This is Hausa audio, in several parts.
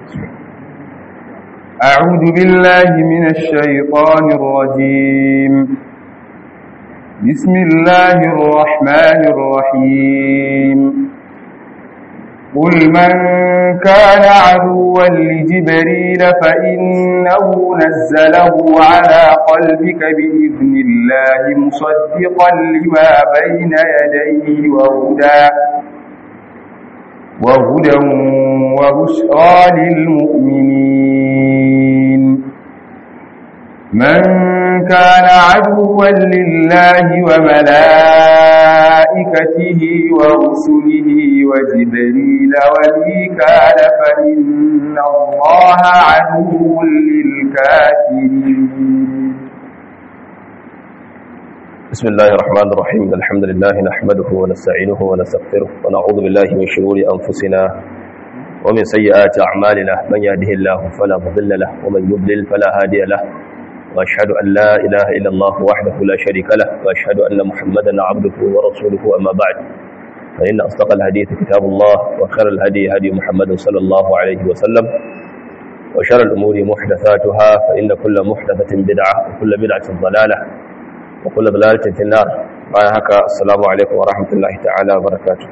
أعوذ بالله من الشيطان الرجيم بسم الله الرحمن الرحيم قل من كان عدوا لجبريل فإنه نزله على قلبك بإذن الله مصدقا لما بين يديه وهدى وهدى وبشرى للمؤمنين من كان عدوا لله وملائكته ورسله وجبريل وميكال فإن الله عدو للكافرين بسم الله الرحمن الرحيم الحمد لله نحمده ونستعينه ونستغفره ونعوذ بالله من شرور أنفسنا ومن سيئات أعمالنا من يهده الله فلا مضل له ومن يضلل فلا هادي له وأشهد أن لا إله إلا الله وحده لا شريك له وأشهد أن محمدا عبده ورسوله أما بعد فإن أصدق الحديث كتاب الله وخير الهدي هدي محمد صلى الله عليه وسلم وشر الأمور محدثاتها فإن كل محدثة بدعة وكل بدعة ضلالة وكل ضلالة في النار bayan haka assalamu alaikum wa rahmatullahi ta'ala wa barakatuh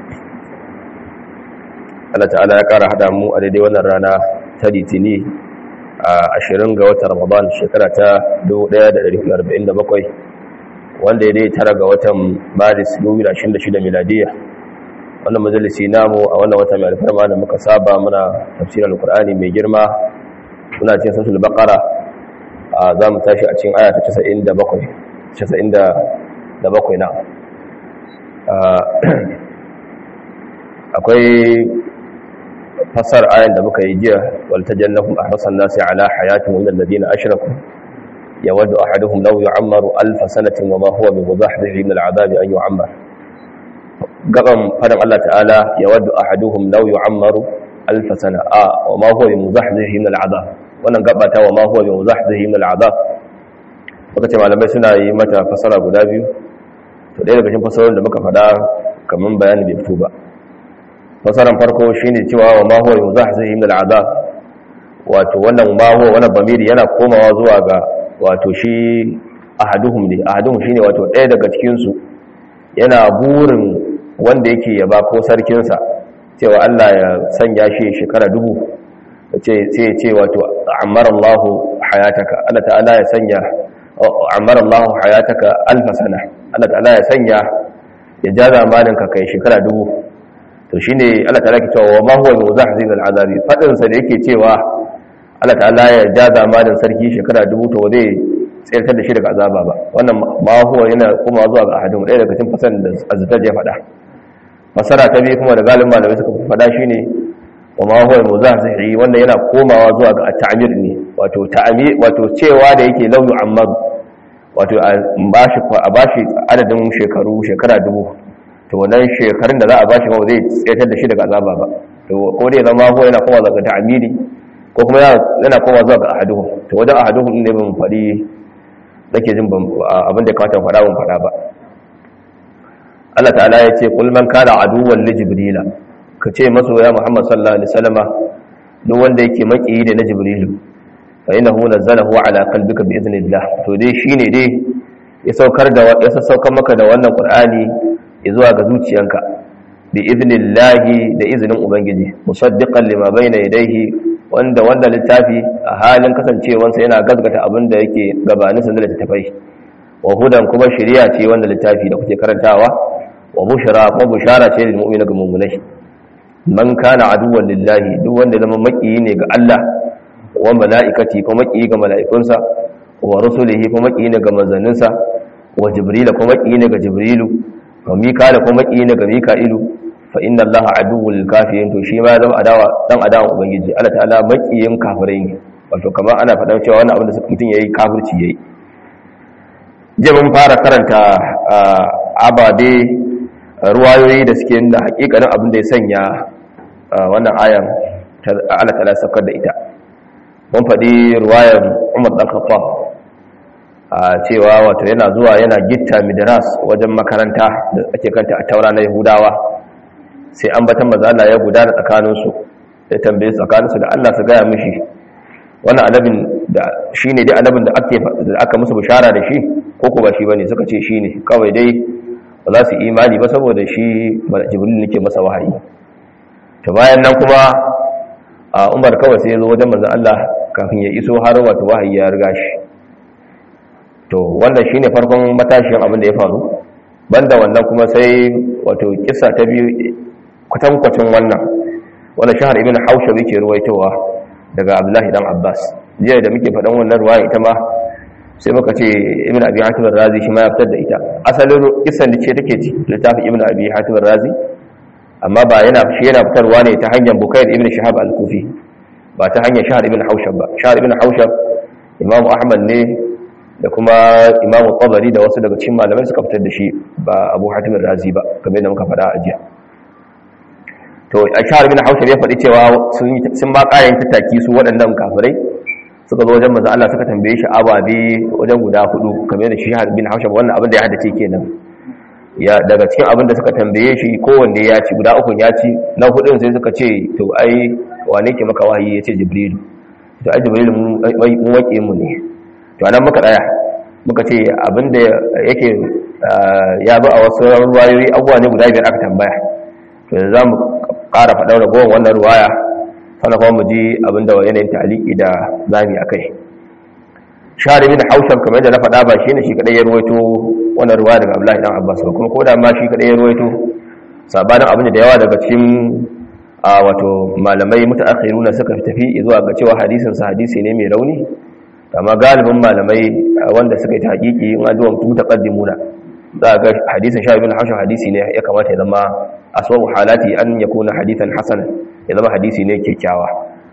Allah ta'ala ya kara hada mu a daidai wannan rana ta litini a 20 ga watan Ramadan shekara ta 1447 wanda ya dai tara ga watan Maris 2026 miladiya wannan majalisi namu a wannan wata mai alfarma da muka saba muna tafsirin alkur'ani mai girma muna cikin suratul baqara za mu tashi a cikin aya ta 97 97 na akwai fasar ayan da muka yi jiya walta jannahum ahrasan nasi ala hayatin min alladhina ashraku yawaddu ahaduhum law yu'ammaru alf sanatin wa ma huwa bimudahhihi min al'adabi an yu'ammar gaban fadan Allah ta'ala yawaddu ahaduhum law yu'ammaru alf sana a wa ma huwa bimudahhihi min al'adab wannan gabata wa ma huwa bimudahhihi min al'adab muka ce malamai suna yi mata fasara guda biyu to ɗaya daga cikin fasarorin da muka faɗa kamar bayani bai fito ba fasaran farko shine cewa wa ma huwa yuzahzihi min al'adab wato wannan ma huwa wannan bamiri yana komawa zuwa ga wato shi ahaduhum ne ahaduhum shine wato ɗaya daga cikin su yana burin wanda yake yaba ko sarkin sa cewa Allah ya sanya shi shekara dubu ce sai ya ce wato ammara Allahu hayataka Allah ta'ala ya sanya ammar Allah hayataka alfa sana Allah ta'ala ya sanya ya ja zamanin ka kai shekara dubu to shine Allah ta'ala ke cewa wa ma huwa muzahzin al'azabi fadin sa da yake cewa Allah ta'ala ya ja zamanin sarki shekara dubu to zai tsirtar da shi daga azaba ba wannan ma huwa yana kuma zuwa ga ahadin ɗaya daga cikin fasaran da azzatar ya faɗa fasara ta biyu kuma da galibin malamai suka faɗa shine wa ma huwa muzahzihi wanda yana komawa zuwa ga at-ta'mir ne wato ta'mir wato cewa da yake lauyu ammaru wato a bashi adadin shekaru shekara dubu to wannan shekarun da za a bashi ba zai tsayatar da shi daga azaba ba to ko dai zama ko yana kowa zuwa ga ta'amiri ko kuma yana kowa zuwa ga ahaduhu to wajen ahaduhu ne ban faɗi nake jin abin da kawata faɗa ban faɗa ba Allah ta'ala ya ce kul man kana aduwwan li jibrila ka ce masoya Muhammad sallallahu alaihi wasallama duk wanda yake makiyi da na jibrilu fa innahu nazzalahu ala qalbika bi idnillah to dai shine dai ya saukar da ya saukar maka da wannan qur'ani zuwa ga zuciyanka bi idnillah da izinin ubangiji musaddiqan lima bayna yadayhi wanda wanda littafi a halin kasancewansa yana gazgata abin da yake gabanin sa da littafai wa hudan kuma shari'a ce wanda littafi da kuke karantawa wa bushra kuma bushara ce lil mu'mina ga mu'minai man kana aduwwan lillahi duk wanda zama makiyi ne ga Allah wa mala'ikati ko maƙiyi ga mala'ikunsa wa rusulihi ko maƙiyi ne ga manzanninsa wa jibrila ko maƙiyi ne ga jibrilu wa mikala ko maƙiyi ne ga mika'ilu fa inna allaha aduwwul kafirin to shi ma zama adawa dan adawa ubangiji Allah ta'ala maƙiyin kafirai ne wato kamar ana faɗa cewa wannan abin da mutum yayi kafirci yayi je mun fara karanta ababe ruwayoyi da suke nuna hakikanin abin da ya sanya wannan ayan Allah ta'ala saukar da ita mun faɗi ruwayar umar ɗan khattab a cewa wato yana zuwa yana gitta midras wajen makaranta da ake kanta a taura na yahudawa sai an batan mazala ya gudana tsakaninsu ya tambaye tsakaninsu da Allah su gaya mishi wannan annabin da shi ne dai annabin da aka musu bishara da shi ko ko ba shi ba ne suka ce shi ne kawai dai ba za su imani ba saboda shi jibril nake masa wahayi to bayan nan kuma a umar kawai sai ya zo wajen manzan Allah kafin ya iso har wato wahayi ya riga shi to wannan shine farkon matashin abin da ya faru banda wannan kuma sai wato kissa ta biyu kwatankwacin wannan wanda shahar ibn haushab yake ruwaitowa daga abdullahi dan abbas jiya da muke faɗan wannan ruwaya ita ma sai muka ce ibn abi hatim razi shi ma ya fitar da ita asalin kissan da ce take ci littafin ibn abi hatim razi amma ba yana shi yana fitarwa ne ta hanyar bukair ibn shahab al-kufi ba ta hanyar shahar ibn haushab ba shahar ibn haushab imamu ahmad ne da kuma imamu tabari da wasu daga cikin malamai suka fitar da shi ba abu hatim razi ba kamar yadda muka faɗa a jiya to a shahar bin haushab ya faɗi cewa sun ba ƙayan tattaki su waɗannan kafirai suka zo wajen manzo Allah suka tambaye shi ababe wajen guda hudu kamar yadda shahar bin haushab wannan abin da ya haddace kenan ya daga cikin abin da suka tambaye shi kowanne ya ci guda ukun ya ci na hudun sai suka ce to ai wane ke maka wahayi ya ce jibrilu to ai jibrilu mun wake mu ne to anan muka tsaya muka ce abin da yake ya bi a wasu ruwayoyi abubuwa ne guda biyar aka tambaya to za mu ƙara faɗa ragowar wannan ruwaya sana kuma mu ji abin da yanayin ta'aliki da zami a kai shahar bin haushab kamar yadda na faɗa ba shi ne shi kaɗai ya ruwaito wannan ruwaya daga abdullahi dan abbas ba kuma ko da ma shi kaɗai ya ruwaito sabanin abin da yawa daga cikin a wato malamai mutaakhiruna suka tafi zuwa ga cewa hadisin sa hadisi ne mai rauni amma galibin malamai wanda suka yi hakiki in an zuwa mutaqaddimuna za ga hadisin sha ibn hashim hadisi ne ya kamata ya zama aswabu halati an yakuna hadithan hasanan ya zama hadisi ne kyakkyawa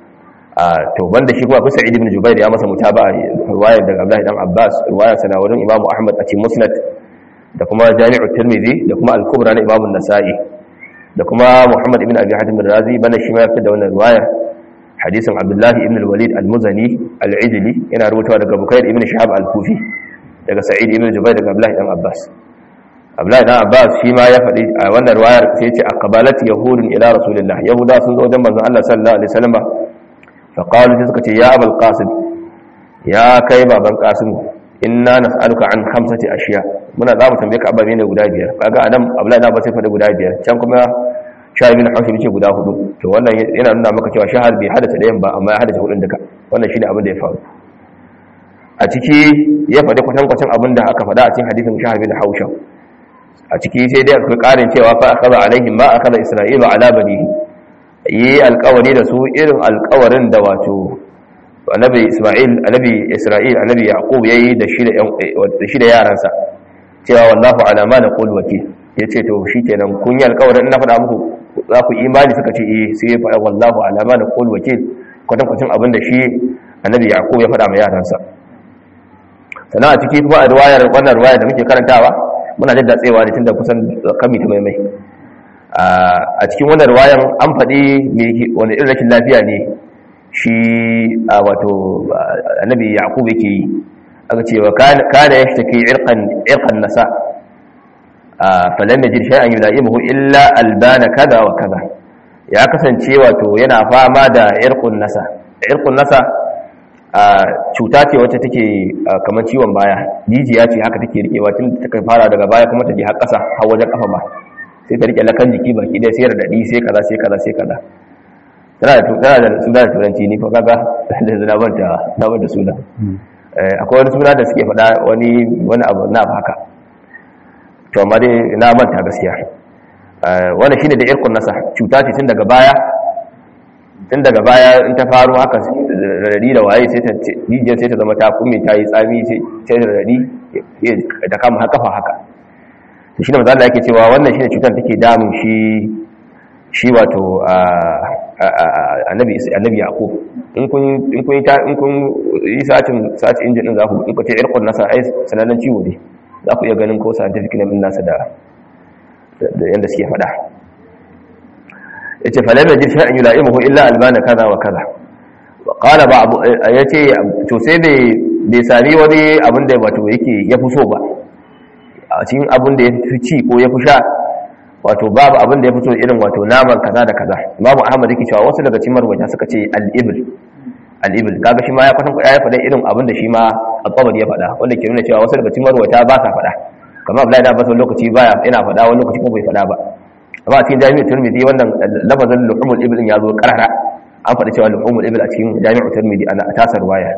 to banda shi kuma kusa ibn jubair ya masa mutaba riwayar daga abdullahi dan abbas riwayar sana wurin imamu ahmad a cikin musnad da kuma jami'u tirmidhi da kuma al-kubra na imamu nasa'i da kuma muhammad ibn abi hatim razi bana shi ma ya fitar da wannan riwayar hadisin abdullahi ibn al-walid al-muzani al-ijli yana rubutawa daga bukair ibn shahab al-kufi daga sa'id ibn jubair daga abdullahi dan abbas abdullahi dan abbas shi ma ya faɗi a wannan riwayar sai ya ce aqbalat yahudun ila rasulillah yahuda sun zo wajen manzon Allah sallallahu alaihi wasallam fa qalu sai suka ce ya abul qasim ya kai baban qasim inna nas'aluka an khamsati ashiya muna za mu tambaye ka ababe ne guda biyar kaga adam abdullahi dan abbas sai faɗi guda biyar can kuma shahar bin haushi ce guda hudu to wannan yana nuna maka cewa shahar bai hadata ɗayan ba amma ya hadata hudun duka wannan shine abin da ya faru a ciki ya faɗi kwatankwacin abin da aka faɗa a cikin hadisin shahar bin hausha a ciki sai dai akwai ƙarin cewa fa akaza alaihim ma akaza isra'ilu ala banihi yi alƙawari da su irin alƙawarin da wato annabi isma'il annabi isra'il annabi yaqub yayi da shi da da shi da yaransa cewa wallahu ala ma naqul wakil yace to shikenan kun yi alƙawarin ina faɗa muku za ku imani suka ce eh sai ya faɗa wallahu ala ma naqul wakil kwatankwacin abin da shi annabi yaqub ya faɗa ma yaransa sannan a ciki kuma a riwayar wannan riwayar da muke karantawa muna da datsewa ne tunda kusan kami ta maimai a cikin wannan riwayar an faɗi wani irin rashin lafiya ne shi a wato annabi yaqub yake yi aka ce wa kana yashtaki irqan irqan nasa falam yajid shay'an yulaimuhu illa albana kaza wa kaza ya kasance wato yana fama da irqun nasa irqun nasa cuta ce wacce take kamar ciwon baya jijiya ce haka take rikewa tun ta fara daga baya kuma ta je har ƙasa har wajen kafa ba sai ta rike lakan jiki baki dai sai radadi sai kaza sai kaza sai kaza tana da tana da suna da turanci ni fa kaga da zina banta na banta suna akwai wani suna da suke faɗa wani wani abu na haka to amma dai na manta gaskiya wannan shine da irkun nasa cuta ce tun daga baya tun daga baya in ta faru haka radadi da waye sai ta jijiyar sai ta zama ta kume ta yi tsami sai ta radadi da kama haka fa haka to shi ne mazala yake cewa wannan shi ne cutar take damun shi shi wato annabi annabi yaqub in kun in kun in kun yi sacin saci injin din za ku in ku ce irqun nasa ai sanannen ciwo ne za ku iya ganin ko scientific name nasa da da yanda suke faɗa yace falam yajid shay'an yula'imuhu illa albana kaza wa kaza wa qala ba'd yace to sai bai bai sami wani abin da wato yake ya fi so ba a cikin abin da ya fi ci ko ya fi sha wato babu abin da ya fito irin wato naman kaza da kaza imamu ahmad yake cewa wasu daga cikin marwata suka ce al-ibl al-ibl kaga shi ma ya kwatan ya faɗa irin abin da shi ma al-qabri ya faɗa wanda ke nuna cewa wasu daga cikin marwata ba sa faɗa kamar Abdullahi da Abbas lokaci baya yana faɗa wani lokaci ko bai faɗa ba amma a cikin jami'ul tirmidhi wannan lafazin luhumul ibl ya zo karara an faɗi cewa luhumul ibl a cikin jami'ul tirmidhi ana tasar waya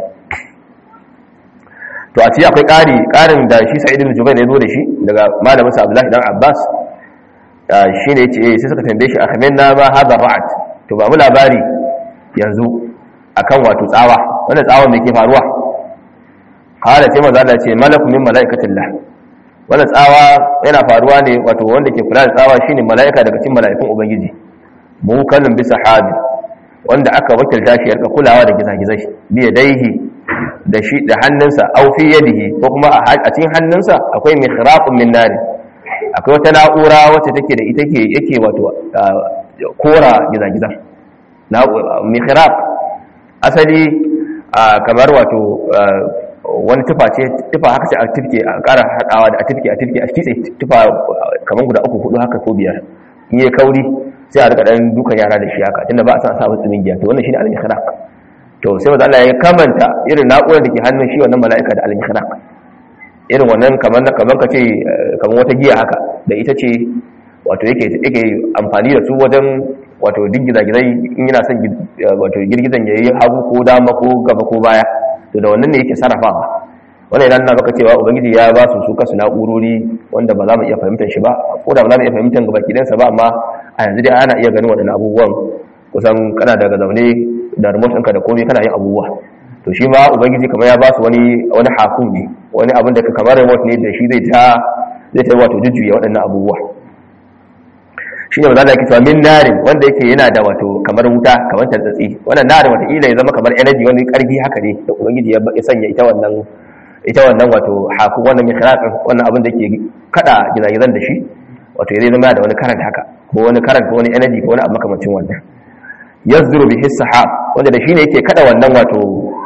to a ci akwai ƙari ƙarin da shi sa'id ibn jubair ya zo da shi daga malamin sa abdullahi dan abbas shi ne yace sai suka tambaye shi akhminna ma hadha ra'at to ba mu labari yanzu akan wato tsawa wannan tsawa me ke faruwa qala sai manzo Allah ce malaku min malaikatillah wannan tsawa yana faruwa ne wato wanda ke kula da tsawa shine malaika daga cikin malaikun ubangiji mu kallon bisa sahabi wanda aka wakilta shi yarka kulawa da gizagizai bi yadaihi da shi da hannunsa aw fi yadihi ko kuma a cikin hannunsa akwai mihraqun min nar akwai wata na'ura wacce take da ita ke yake wato kora gizagizan mihraq asali kamar wato wani tufa ce tufa haka ce a tifke a ƙara haɗawa da a tifke a tifke a kitse tufa kamar guda uku hudu haka ko biyar in yi kauri sai a rika ɗan dukan yara da shi haka tunda ba a san sa wasu tsumin giya to wannan shine al-mihraq to sai wanda Allah ya kamanta irin na'urar da ke hannun shi wannan mala'ika da al-mihraq irin wannan kamar kamar ka ce kamar wata giya haka da ita ce wato yake yake amfani da su wajen wato duk gizagizai in yana son wato girgizan yayi hagu ko dama ko gaba ko baya to da wannan ne yake sarrafawa wannan idan na baka cewa ubangiji ya ba su su kasu na'urori wanda ba za mu iya fahimtar shi ba ko da ba za mu iya fahimtar gaba kidansa ba amma a yanzu dai ana iya ganin waɗannan abubuwan kusan kana daga zaune da remote ɗinka da komai kana yin abubuwa to shi ma ubangiji kamar ya ba su wani wani hakun ne wani abin da kamar remote ne da shi zai ta zai ta wato jujjuya waɗannan abubuwa shi ne ba za da yake cewa min narin wanda yake yana da wato kamar wuta kamar tantsatsi wannan narin wata ya zama kamar energy wani karfi haka ne da ubangiji ya sanya ita wannan ita wannan wato haku wannan mihraqin wannan abin da yake kada gizagizan da shi wato ya zama da wani karanta haka ko wani karanta ko wani energy ko wani abu makamancin wannan yazduru bihi sahab wanda da shi ne yake kada wannan wato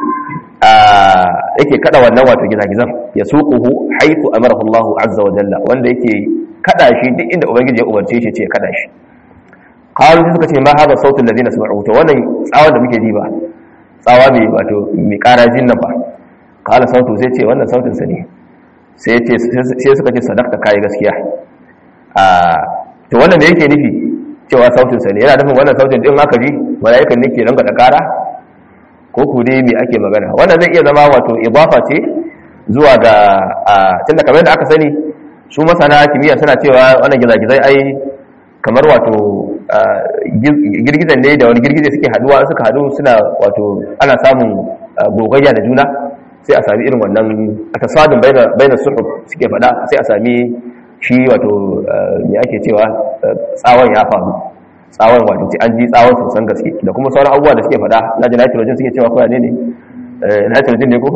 yake kada wannan wato gizagizan ya suquhu haythu amarahu Allah azza wa jalla wanda yake kada shi duk inda ubangiji ya umarce shi ce ya kada shi qalu suka ce ma hada sautul ladina sami'u to wannan tsawon da muke ji ba tsawa mai wato mai karajin nan ba qala sautu sai ce wannan sautin sa ne sai ce sai suka ce sadaqta kai gaskiya a to wannan da yake nufi cewa sautin sa ne yana nufin wannan sautin din aka ji mala'ikan ne ke ranga da kara ko ku dai me ake magana wannan zai iya zama wato idafa ce zuwa ga tunda kamar da aka sani su masana kimiyya suna cewa wannan gizagizai ai kamar wato girgizan ne da wani girgize suke haduwa suka hadu suna wato ana samun gogayya da juna sai a sami irin wannan a tasadun baina suhub suke fada sai a sami shi wato me ake cewa tsawon ya faru tsawon wato an ji tsawon sosan gaske da kuma sauran abubuwa da suke fada na ji nitrogen suke cewa koya ne ne nitrogen ne ko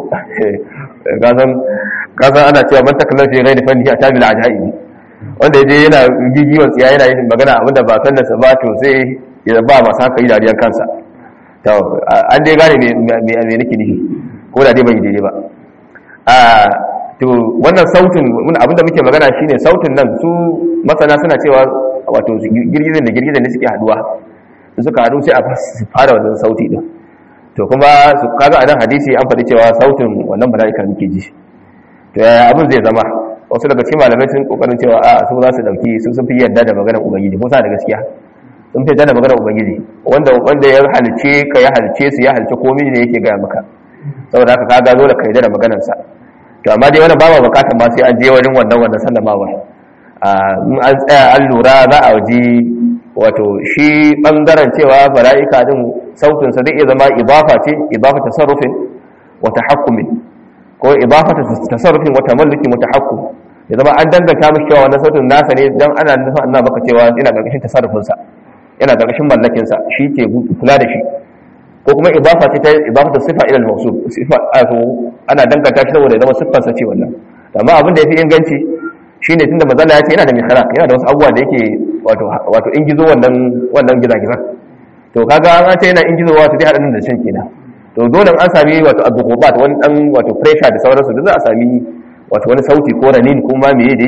gasan ana cewa man takallar fi rai da fanni a tabil ajaibi wanda yaje yana gigiwar tsiya yana yin magana abinda ba san da sa ba to sai ya ba masu haka yi dariyar kansa to an dai gane me me nake nufi ko da dai bai daidai ba a to wannan sautin abinda muke magana shine sautin nan su masana suna cewa wato girgizan da girgizan ne suke haduwa suka haɗu sai a fara wannan sauti din to kuma su kaga a nan hadisi an faɗi cewa sautin wannan mala'ika muke ji to yaya abin zai zama wasu daga cikin malamai sun kokarin cewa a su za su dauki su sun fi yarda da maganar ubangiji ko sa da gaskiya sun fi yarda da maganar ubangiji wanda wanda ya halice ka ya halice su ya halice komai ne yake gaya maka saboda haka kaga dole ka yarda da maganar sa to amma dai wannan ba ma bukatar ma sai an je wurin wannan wannan sallamawa in an tsaya an lura za a ji wato shi bangaren cewa mala'ika din sautin sa zai iya zama idafa ce idafa tasarrufin wa tahakkumin ko idafa tasarrufin wa tamalluki mutahakkum ya zama an danganta mishi cewa wannan sautin nasa ne dan ana nufin Allah baka cewa yana gargashin tasarrufin sa yana gargashin mallakin sa shi ke kula da shi ko kuma idafa ce ta idafa ta sifa ila al-mawsuf sifa ana danganta shi saboda ya zama siffar sa ce wannan amma abin da yafi inganci shine tunda mazalla ya ce yana da mikhraq yana da wasu abubuwa da yake wato wato in gizo wannan wannan gizagizan to kaga an ce yana in gizo wato dai hadan da shan kenan to dole an sami wato abubuwa wani dan wato pressure da sauransu da za a sami wato wani sauti ko ranin ko ma meye dai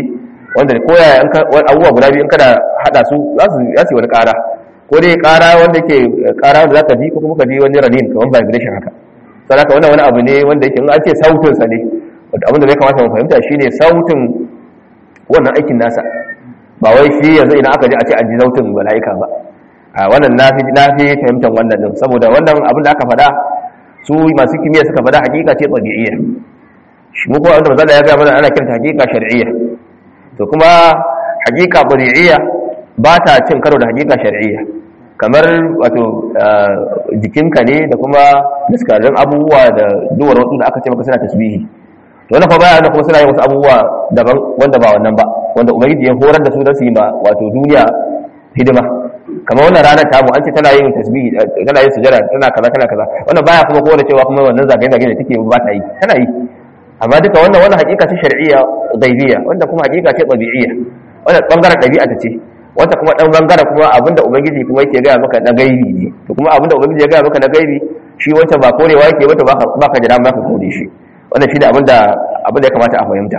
wanda ko ya abubuwa guda biyu in kana hada su za su yi wani kara ko dai kara wanda yake kara wanda zaka ji ko kuma ka ji wani ranin kamar vibration haka sai haka wannan wani abu ne wanda yake in an ce sautin sa ne wanda abin da zai kamata mu fahimta shine sautin wannan aikin nasa ba wai shi yanzu idan aka ji a ce an ji sautin mala'ika ba a wannan nafi nafi fahimtar wannan din saboda wannan abin da aka faɗa su masu kimiyya suka faɗa hakika ce tabi'iyya shi mu kuma wanda manzo ya ga mana ana kiranta hakika shar'iyya to kuma hakika tabi'iyya ba ta cin karo da hakika shar'iyya kamar wato jikinka ne da kuma daskarin abubuwa da duwar wasu da aka ce maka suna tasbihi to wannan fa baya da kuma suna yin wasu abubuwa daban wanda ba wannan ba wanda ubangiji ya horar da su don su yi ma wato duniya hidima kamar wannan ranar tamu an ce tana yin tasbihi tana yin sujada tana kaza tana kaza wannan baya kuma kowa da cewa kuma wannan zagaye zagaye da take ba ta yi tana yi amma duka wannan wannan hakika ce shar'iyya ghaibiyya wanda kuma hakika ce tabi'iyya wannan bangaren dabi'a ta ce wanda kuma dan bangaren kuma abinda ubangiji kuma yake gaya maka na gaibi ne to kuma abinda ubangiji ya gaya maka na gaibi shi wancan ba korewa yake ba to baka baka jira maka kore shi wannan shine abinda abinda ya kamata a fahimta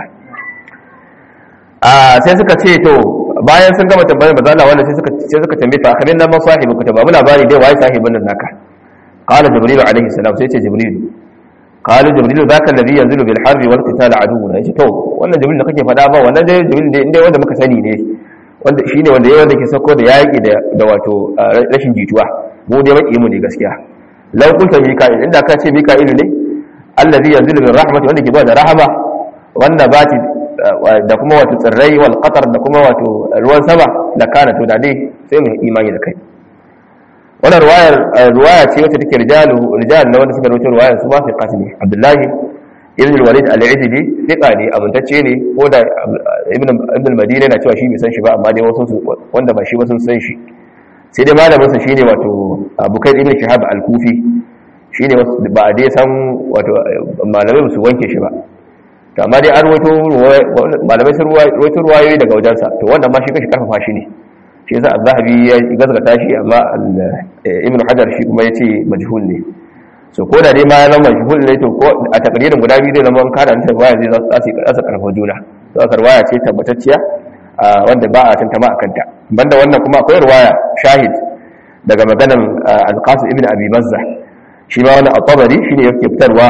a sai suka ce to bayan sun gama tambayar manzo Allah wannan sai suka sai suka tambaye fa akhirin nan masahibu ka babu labari dai waye sahibin nan naka qala jibril alaihi salam sai ce jibril qala jibril zaka alladhi yanzilu bil harbi wal qital aduwwuna yace to wannan jibril da kake fada ba wannan dai jibril dai inda wanda muka sani ne wanda shine wanda yayin wanda ke sauko da yaki da da wato rashin jituwa mu dai maki mu ne gaskiya law kunta mika'il inda ka ce mika'il ne alladhi yanzilu bil rahmati wanda ke ba da rahama wanda bati da kuma wato tsirrai wal qatar da kuma wato ruwan sama da kana to da dai sai mu imani da kai wannan ruwayar ruwaya ce wacce take rijalu rijal na wanda suka rawaito ruwayar su ba fi qasmi abdullahi ibn al-walid al-izdi thiqa ne amintacce ne ko da ibn ibn al-madina yana cewa shi bai san shi ba amma dai wasu wanda ba shi ba sun san shi sai dai malamin sa shine wato abukai ibn shihab al-kufi shine ba dai san wato malamai su wanke shi ba to amma dai an rawaito malamai sun rawaito ruwayoyi daga wajensa to wannan ma shi kashi karfafa shi ne shi yasa az-zahabi ya gazgata shi amma ibn hajar shi kuma yace majhul ne so ko da dai ma ya zama majhul ne to ko a takririn guda biyu zai zama an kada ta waya zai za su kasa karfa juna to aka ruwaya ce tabbatacciya wanda ba a tantama akan ta banda wannan kuma akwai ruwaya shahid daga maganan al-qasim ibn abi mazza shi ma wannan at-tabari shine yake fitarwa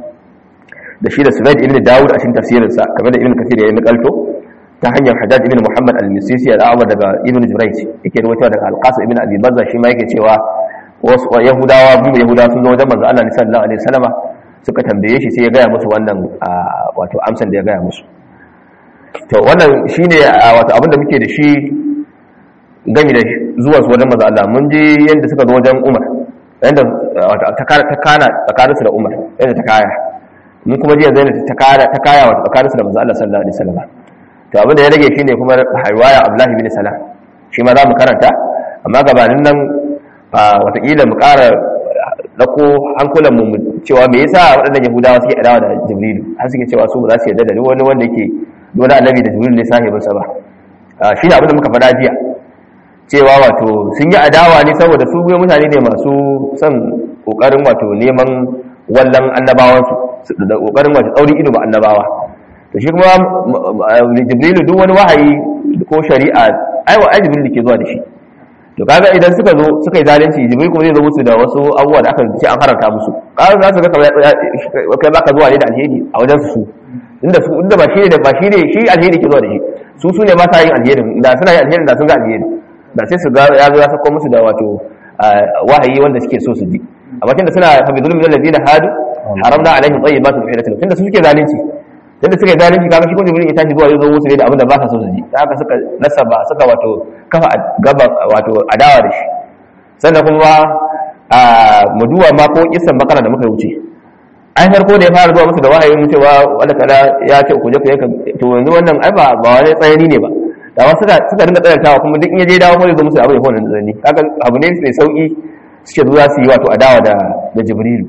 da shi da Sunaid ibn Dawud a cikin tafsirinsa kamar da Ibn Kathir ya yi nakalto ta hanyar Hajjaj ibn Muhammad al-Misisi al-Awwal daga Ibn Jurayj yake rawaito daga Al-Qasim ibn Abi Bazza shi ma yake cewa wasu Yahudawa biyu Yahudawa sun zo wajen manzo Allah sallallahu alaihi wasallama suka tambaye shi sai ya gaya musu wannan wato amsan da ya gaya musu to wannan shine wato abin da muke da shi gami da zuwa su wajen manzo Allah mun je yanda suka zo wajen Umar yanda ta kana tsakaninsu da Umar yanda ta kaya mun kuma jiya zai ta kaya ta kaya wa tsakaninsu da manzo Allah sallallahu alaihi wasallam to abin da ya rage shine kuma riwaya Abdullah ibn Salam shi ma za mu karanta amma gabanin nan watakila mu ƙara dako hankulan mu cewa me yasa waɗannan Yahudawa suke adawa da Jibril har suke cewa su ba za su yarda da wani wanda yake dole annabi da Jibril ne sahibinsa ba shi ne abin da muka faɗa jiya cewa wato sun yi adawa ne saboda su mutane ne masu son ƙoƙarin wato neman wallan annabawansu da kokarin wace tsaurin ido ba annabawa to shi kuma jibrilu duk wani wahayi ko shari'a ai wa jibrilu ke zuwa da shi to kaga idan suka zo suka yi zalunci jibril kuma zai zo musu da wasu abubuwa da aka ce an haranta musu kaga za su ga kamar kai baka zuwa ne da alheri a wajen su inda su inda ba shi ne ba shi ne shi alheri ke zuwa da shi su su ne masa yin alherin da suna yin alherin da sun ga alheri da sai su ga ya zo ya sako musu da wato wahayi wanda suke so su ji amma tunda suna fa bi zulmi alladhina hadu haramna alaihim tayyibatin uhillat lahum tunda suke zalunci tunda suke zalunci kaga shi kuma jibril ya tashi zuwa yazo musu ne da abin da ba sa so su ji da haka suka nasaba suka wato kafa gaba wato adawa da shi sannan kuma a muduwa ma ko kissan bakara da muka wuce ai farko da ya fara zuwa musu da wahayin cewa wanda kala ya ce ku je ku yanka to yanzu wannan ai ba ba wani tsayani ne ba da wasu suka suka dinga tsayantawa kuma duk in ya je dawo ko ya zo musu abin ya fa wannan tsayani kaga abu ne mai sauki suke zuwa su yi wato adawa da da jibrilu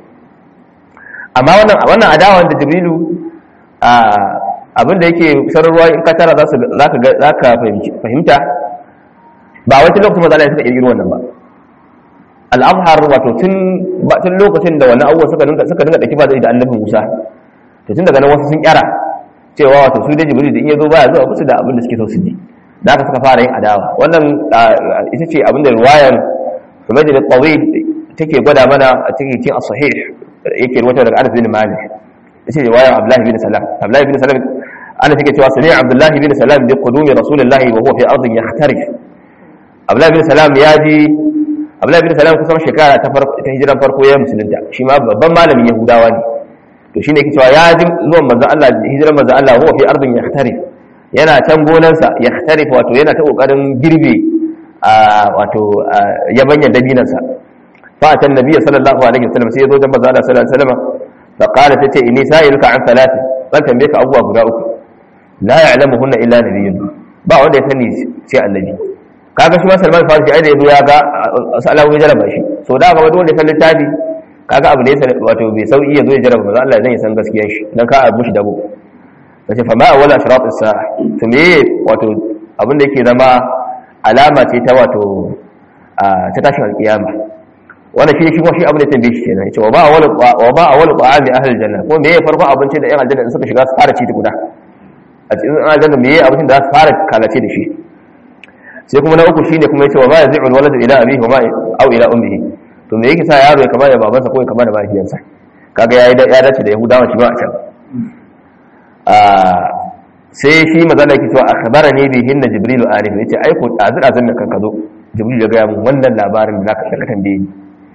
amma wannan wannan adawa da jibrilu abin da yake sararwa in ka tara za ka fahimta ba wata lokacin maza suka kirkiro wannan ba al'amhar wato tun lokacin da wannan abubuwa suka dinga suka dinga daki ba da annabi musa to tun daga nan wasu sun kyara cewa wato su da jibril da in yazo baya zuwa musu da abin da suke so su ji da aka suka fara yin adawa wannan ita ce abin da riwayar Humayd al-Tawil take gwada mana a cikin cin as-sahih yake ruwata daga Anas bin Malik ita ce riwayar Abdullah bin Salam Abdullah bin Salam ana take cewa sami Abdullah bin Salam bi qudumi Rasulullah wa huwa fi ardin yahtarif Abdullah bin Salam ya ji Abdullah bin Salam kusan shekara ta farko ta hijiran farko ya musulunta shi ma babban malamin Yahudawa ne to shine yake cewa ya ji zuwan manzon Allah hijiran manzon Allah huwa fi ardin yahtarif yana can gonansa yahtarif wato yana ta kokarin girbe wato yabanyan dabinansa fa atan nabiy sallallahu alaihi wasallam sai ya zo da manzon Allah sallallahu alaihi wasallam fa qala tace inni sa'iluka an thalath zan tambaye ka abubuwa guda uku la ya'lamuhunna illa nabiyyun ba wanda ya sani sai annabi kaga shi ma Salman Farisi ai da yazo ya ga salamu ya jaraba shi so da ga wanda ya san littafi kaga abu da ya wato bai sauki ya zo ya jaraba manzo Allah zan ya san gaskiyar shi dan ka abu shi dabo kace fa ma awwala ashrat as-sa'a to me wato abin da yake zama alama ce ta wato ta tashin alkiyama wannan shi shi kuma shi abin da tambaye shi kenan yace wa ba awwala wa ba awwala ta'ami ahli janna ko me farko abinci da yan aljanna suka shiga su fara ci tukuna a cikin aljanna me abincin da za su fara kalace da shi sai kuma na uku shine kuma yace wa ma yazi'u alwaladu ila abihi wa ma aw ila ummihi to me yake sa yaro ya kama da babansa ko ya kama da mahaifiyarsa kaga yayi da ya dace da yahudawa shi ba a can sai shi magana yake cewa akhbarani bihi inna jibrilu arif yace ai ko azir azin da kanka zo jibrilu ya ga mun wannan labarin da zaka ka tambaye ni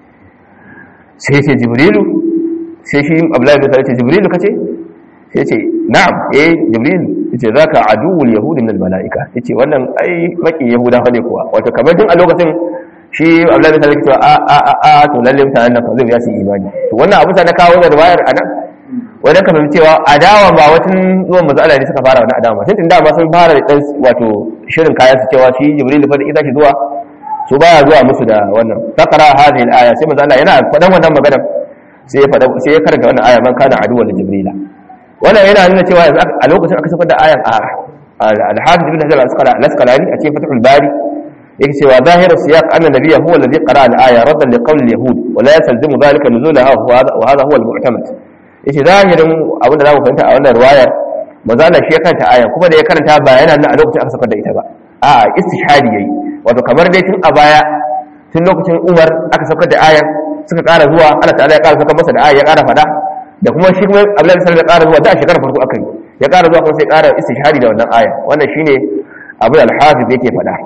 sai ce jibrilu sai shi abdullahi bin yace jibrilu kace sai yace na'am eh jibrilu yace zaka aduwul yahudi min al malaika yace wannan ai maki yahuda fa ne kuwa wato kamar tun a lokacin shi abdullahi bin yace cewa a a a a to lalle mutanen nan fa zai ya su imani to wannan abu ta na kawo da riwayar anan wadda ka fahimci cewa adawa ba watan zuwan matsala ne suka fara wani adawa tun tun dama sun fara da wato shirin kayan su cewa shi jibril fa da ita shi zuwa su baya zuwa musu da wannan takara hadhihi al-aya sai manzo Allah yana fadan wannan magana sai ya fada sai ya karanta wannan aya man kana aduwwan jibrila wannan yana nuna cewa a lokacin aka saka da ayan a al-hafiz ibn hajar al-asqalani a cikin fathul bari yake cewa zahiru siyaq anna nabiyya huwa alladhi qara'a al-aya raddan li qawli al-yahud wa la yastalzimu dhalika nuzulaha wa hadha huwa al-mu'tamad yace zahirin abin da za mu fahimta a wannan riwayar manzo Allah shi ya karanta ayan kuma da ya karanta ba yana nan a lokacin aka saka da ita ba a istishhadi yayi wato kamar dai tun a baya tun lokacin Umar aka saka da ayan suka ƙara zuwa Allah ta'ala ya ƙara saka masa da aya ya ƙara fada da kuma shi kuma Abdullahi sallallahu alaihi ya ƙara zuwa da shekarar farko aka yi ya ƙara zuwa kuma sai ƙara istishhadi da wannan aya wannan shine abin al-hafiz yake fada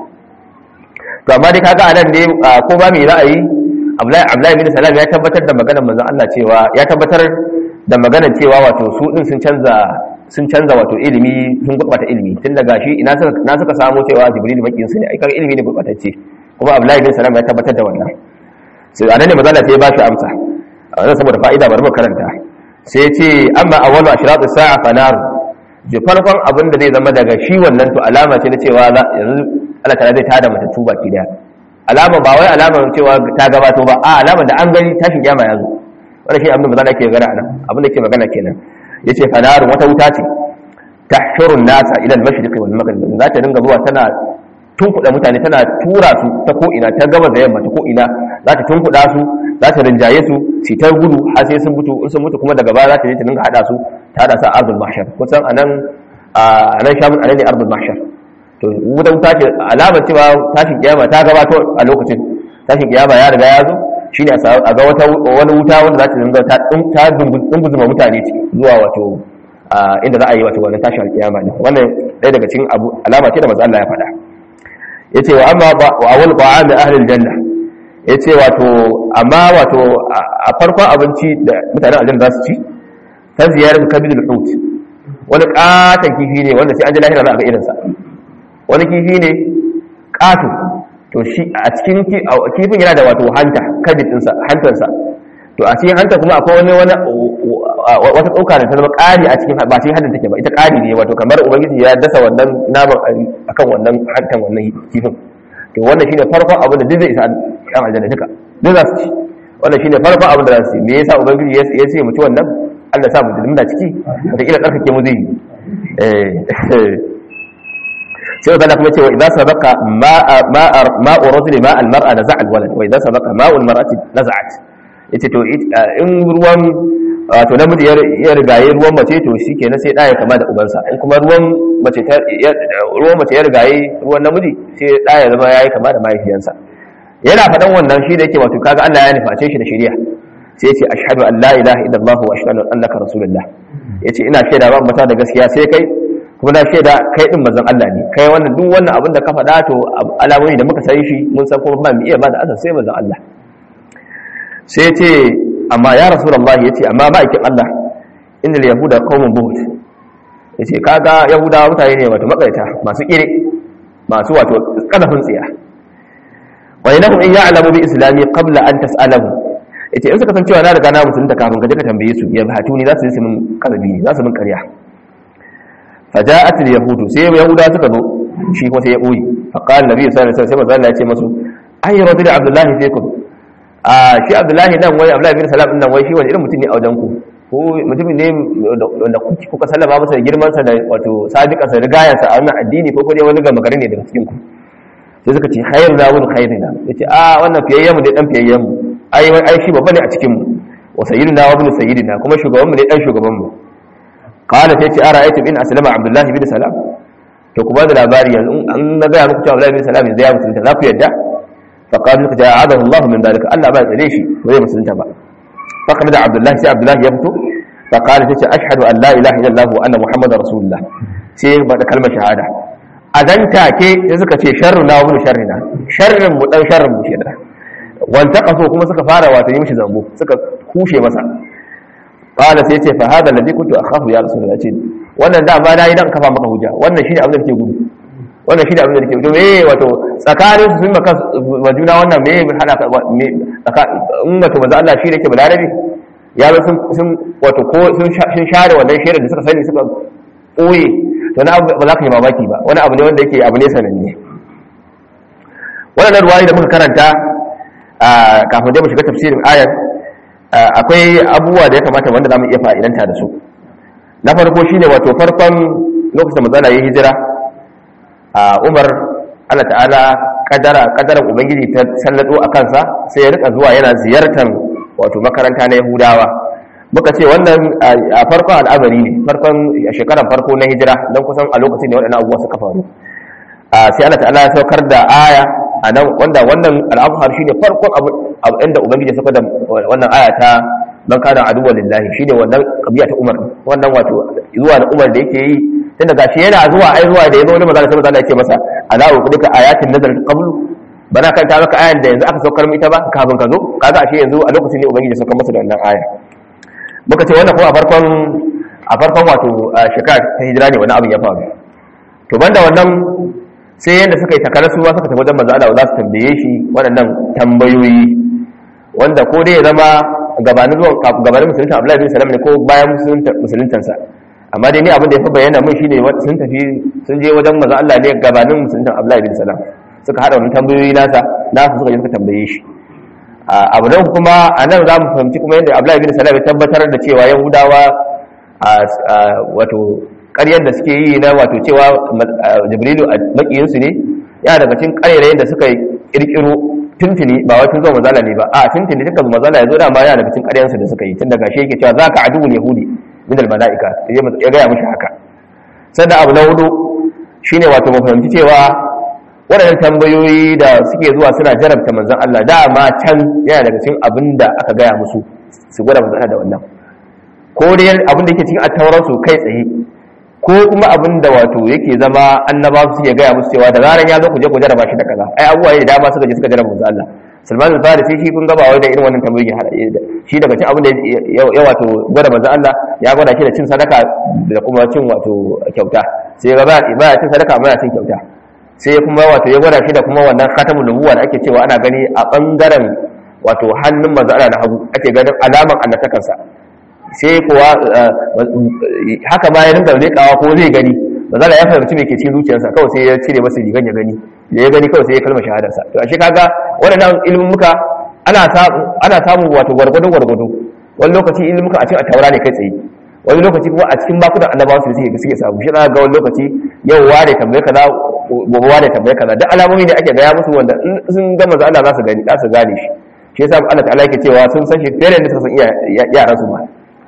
to amma dai kaga anan ne ko ba me ra'ayi Abdullahi Abdullahi bin Salam ya tabbatar da maganar manzon Allah cewa ya tabbatar da maganar cewa wato su din sun canza sun canza wato ilimi sun gurbata ilimi tun daga shi ina suka na suka samu cewa jibril makin su ne ai kaga ilimi ne gurbatacce kuma abdullahi bin salam ya tabbatar da wannan sai anan ne mazalla sai ya ba shi amsa a wannan saboda fa'ida bari mu karanta sai ya ce amma awwalu ashratu sa'a fanar ji farkon abin da zai zama daga shi wannan to alama ce na cewa yanzu Allah ta zai tada mata tuba ki daya alama ba wai alama cewa ta gabato ba a alama da an gani tashin kiyama ya zo wannan shi abin da mazalla ke magana anan abin da ke magana kenan yace fanarun wata wuta ce tahshurun nasa ila al-mashriq wal maghrib za ta dinga zuwa tana tunkuda mutane tana tura su ta ko ina ta gaba da yamma ta ko ina za ta tunkuda su za ta rinjaye su su ta gudu har sai sun mutu in sun mutu kuma daga baya za ta je ta dinga hada su ta hada su a ardul mahshar kusan anan anan shamun anan ne ardul mahshar to wuta wuta ce alamar cewa tashin kiyama ta gabato a lokacin tashin kiyama ya riga ya zo shine a ga wata wani wuta wanda za ta dinga ta ta dunguzuma mutane zuwa wato inda za a yi wato wannan tashin alkiyama ne wannan ɗaya daga cikin abu alama ce da manzo Allah ya faɗa yace wa amma wa awwal ta'ami ahli aljanna yace wato amma wato a farkon abinci da mutanen aljanna za su ci ta ziyarar kabidul hut wani katon kifi ne wanda sai an ji lahira za a ga irinsa wani kifi ne katon to shi a cikin kifin yana da wato hanta kabid ɗinsa hantarsa to a cikin hanta kuma akwai wani wani wata tsoka da ta zama ƙari a cikin ba cikin hantar take ba ita ƙari ne wato kamar ubangiji ya dasa wannan naman akan wannan hantan wannan kifin to wannan shine farkon abin da duk zai isa yan aljanna duka duk za su ci wannan shine farkon abin da za su ci me yasa ubangiji ya ce mu ci wannan Allah sa mu muna ciki wata kila tsarkake mu zai yi sai wanda kuma cewa idan sabaka ma'u rajuli ma al-mar'a naza'a al-walad wa idan sabaka ma'u al-mar'ati naza'at yace to in ruwan wato namiji ya rigaye ruwan mace to shi kenan sai ɗaya kama da ubansa in kuma ruwan mace ruwan mace ya rigaye ruwan namiji sai ɗaya zama ya yi kama da mahaifiyansa yana faɗan wannan shi da yake wato kaga Allah ya nuface shi da shari'a sai ce ashhadu an la ilaha illallah wa ashhadu annaka rasulullah yace ina shaida ba mata da gaskiya sai kai kuma na shaida kai din manzon Allah ne kai wannan duk wannan abin da ka faɗa to alamomi da muka san shi mun san kuma ba mu iya ba da azan sai manzon Allah sai ce amma ya rasulullahi yace amma ba ikin Allah innal yahuda qaumun buhut yace kaga yahudawa mutane ne wato makaita masu kire masu wato kadafin tsiya wa inahum in ya'lamu bi islami qabla an tas'alahu yace in suka san cewa na riga na musulunta kafin ka je ka tambaye su ya hatu ni za su yi min karabi za su min ƙarya faja'at al-yahudu sai yahuda suka zo shi kuma sai ya boye fa qala nabi sallallahu alaihi wasallam sai manzo Allah ya ce musu ay rabbi abdullahi fikum a shi abdullahi nan wai abdullahi bin salam nan wai shi wani irin mutum ne a wajen ku ko mutumin ne wanda kuka sallama masa da girman sa da wato sabiqa sa rigayan sa a wannan addini ko dai wani gama gari ne daga cikin ku sai suka ce khairu na wani khairina yace a wannan fiyayyen mu ne dan fiyayyen mu ai ai shi babba ne a cikin mu wa sayyidina wa ibn sayyidina kuma shugaban mu ne dan shugaban mu qala sai ce ara ayatu bin aslama abdullahi bin salam to ku ba da labari yanzu an na ga muku cewa abdullahi bin salam yanzu ya mutunta za ku yadda فقال لك جاء الله من ذلك الله ما تدري شيء وهي مسلمة بقى فقد عبد الله سي عبد الله يفتو فقال تيجي اشهد ان لا اله الا الله وان محمد رسول الله sai ba da kalmar shahada a dan take sai suka ce sharru na wani sharrina sharrin mu dan sharrin mu kenan wanta kaso kuma suka fara wato yi mishi zambo suka kushe masa qala sai ce fa hada alladhi kuntu akhafu ya rasulullah ce wannan da ba nayi dan kafa maka hujja wannan shine abin da kake gudu wannan shi da abin da ke to me wato tsakanin su sun maka wa juna wannan me hada ka me in wato manzo Allah shi da ke balarabi ya ba sun sun wato ko sun share wannan shirin da suka sani suka koye to na ba za ka yi mamaki ba wani abu ne wanda yake abu ne sananne wannan ruwayi da muka karanta kafin dai mu shiga tafsirin ayar akwai abubuwa da ya kamata wanda zamu iya fa'idanta da su na farko shine wato farkon lokacin da manzo Allah ya hijira a umar allah ta'ala kadara kadaran ubangiji ta sallado a kansa sai ya rika zuwa yana ziyartar wato makaranta na yahudawa muka ce wannan a farkon al'amari ne farkon a shekarar farko na hijira don kusan a lokacin da waɗannan abubuwa suka faru sai allah ta'ala ya saukar da aya a nan wanda wannan al'amfar shi ne farkon abu inda ubangiji ya saukar da wannan aya ta man kana aduwwan lillahi shine wannan kabiya ta umar wannan wato zuwa da umar da yake yi tunda gashi yana zuwa ai zuwa da yazo wani magana sai Allah yake masa ala uqdika ayatin nazar qablu bana kan ta maka ayan da yanzu aka saukar ita ba kafin ka zo kaga ashe yanzu a lokacin ne ubangiji ya saukar masa da wannan aya muka ce wannan ko a farkon a farkon wato shekara ta hijira ne wani abin ya faru to banda wannan sai yanda suka yi takarar su ma suka tafi wajen manzo Allah za su tambaye shi waɗannan tambayoyi wanda ko dai ya zama gabanin zuwan gabanin musulunta Abdullahi bin Salam ne ko bayan musuluntansa amma dai ni abin da ya fi bayyana mun shine sun tafi sun je wajen manzo Allah ne gabanin musuluntan Abdullahi bin Salam suka hada wannan tambayoyi nasa nasu suka je suka tambaye shi abu nan kuma a nan za mu fahimci kuma yadda Abdullahi bin Salam ya tabbatar da cewa Yahudawa wato ƙaryar da suke yi na wato cewa Jibrilu a makiyinsu ne ya daga cikin ƙaryarayen da suka kirkiro tuntuni ba wai tun zo mazala ne ba a tuntuni duka mazala ya zo dama yana daga cikin ƙaryansu da suka yi tun daga shi yake cewa za ka aduwul yahudi min almalaika ya gaya mishi haka sannan abu na hudu shine wato mu fahimci cewa waɗannan tambayoyi da suke zuwa suna jarabta manzon Allah dama can yana daga cikin abin da aka gaya musu su gwada manzon Allah da wannan ko dai abin da yake cikin attauran su kai tsaye ko kuma abin da wato yake zama annaba su suke gaya musu cewa da zaran ya zo ku je ku jaraba shi da kaza ai abubuwa ne da dama suka je suka jaraba manzon Allah Salman al-Farisi shi kun gaba wai da irin wannan tambayoyi hada shi daga cin abin da ya wato gwada manzon Allah ya gwada shi da cin sadaka da kuma cin wato kyauta sai ga ba ya cin sadaka amma ya cin kyauta sai kuma wato ya gwada shi da kuma wannan khatamul nubuwa da ake cewa ana gani a bangaren wato hannun manzon Allah na hagu ake ganin alaman annatakansa sai kuwa haka ma ya rinka lekawa ko zai gani manzon ya fahimci me ke cikin zuciyarsa kawai sai ya cire masa rigan ya gani da ya gani kawai sai ya kalmar shahadarsa to ashe kaga waɗannan ilimin muka ana samu ana samu wato gwargwado gwargwado wani lokaci ilimin muka a cikin taura ne kai tsaye wani lokaci kuma a cikin bakunan annabawa su suke suke samu shi ga wani lokaci yau ware tambaye kaza gobe ware tambaye kaza duk alamomi ne ake gaya musu wanda in sun ga manzo Allah za su gani za su gane shi shi yasa Allah ta'ala yake cewa sun san shi fere da suka san yaran su ma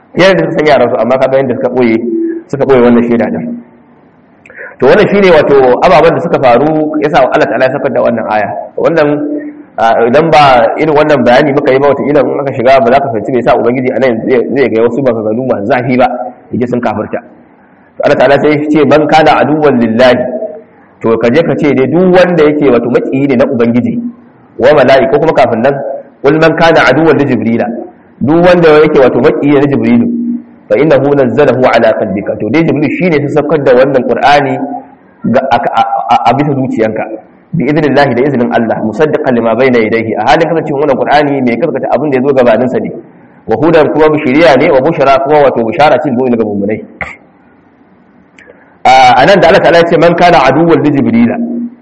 yana da san yaran su amma kaga yanda suka boye suka boye wannan shaida din to wannan shine wato ababen da suka faru yasa Allah ta'ala ya sakar da wannan aya wannan idan ba irin wannan bayani muka yi ba wata ilan aka shiga ba za ka fahimci bai sa ubangiji anan zai ga wasu maganganu masu zafi ba yaje sun kafirta to Allah ta'ala sai ce man kana aduwwan lillahi to ka je ka ce dai duk wanda yake wato makiyi ne na ubangiji wa mala'iku kuma kafin nan kul man kana aduwwan li jibrila duk wanda yake wato makiyi na jibrilu fa innahu nazzalahu ala qalbika to dai jibril shine ya saukar da wannan qur'ani a bisa zuciyanka bi idnillahi da iznin Allah musaddiqan lima bayna yadayhi a halin kasancewar wannan qur'ani mai kaskata abin da yazo gabanin sa ne wa hudan kuma bishiriya ne wa bushara kuma wato bishara cin zuwa ga mummunai a nan da Allah ta'ala ya ce man kana aduwwal li jibrila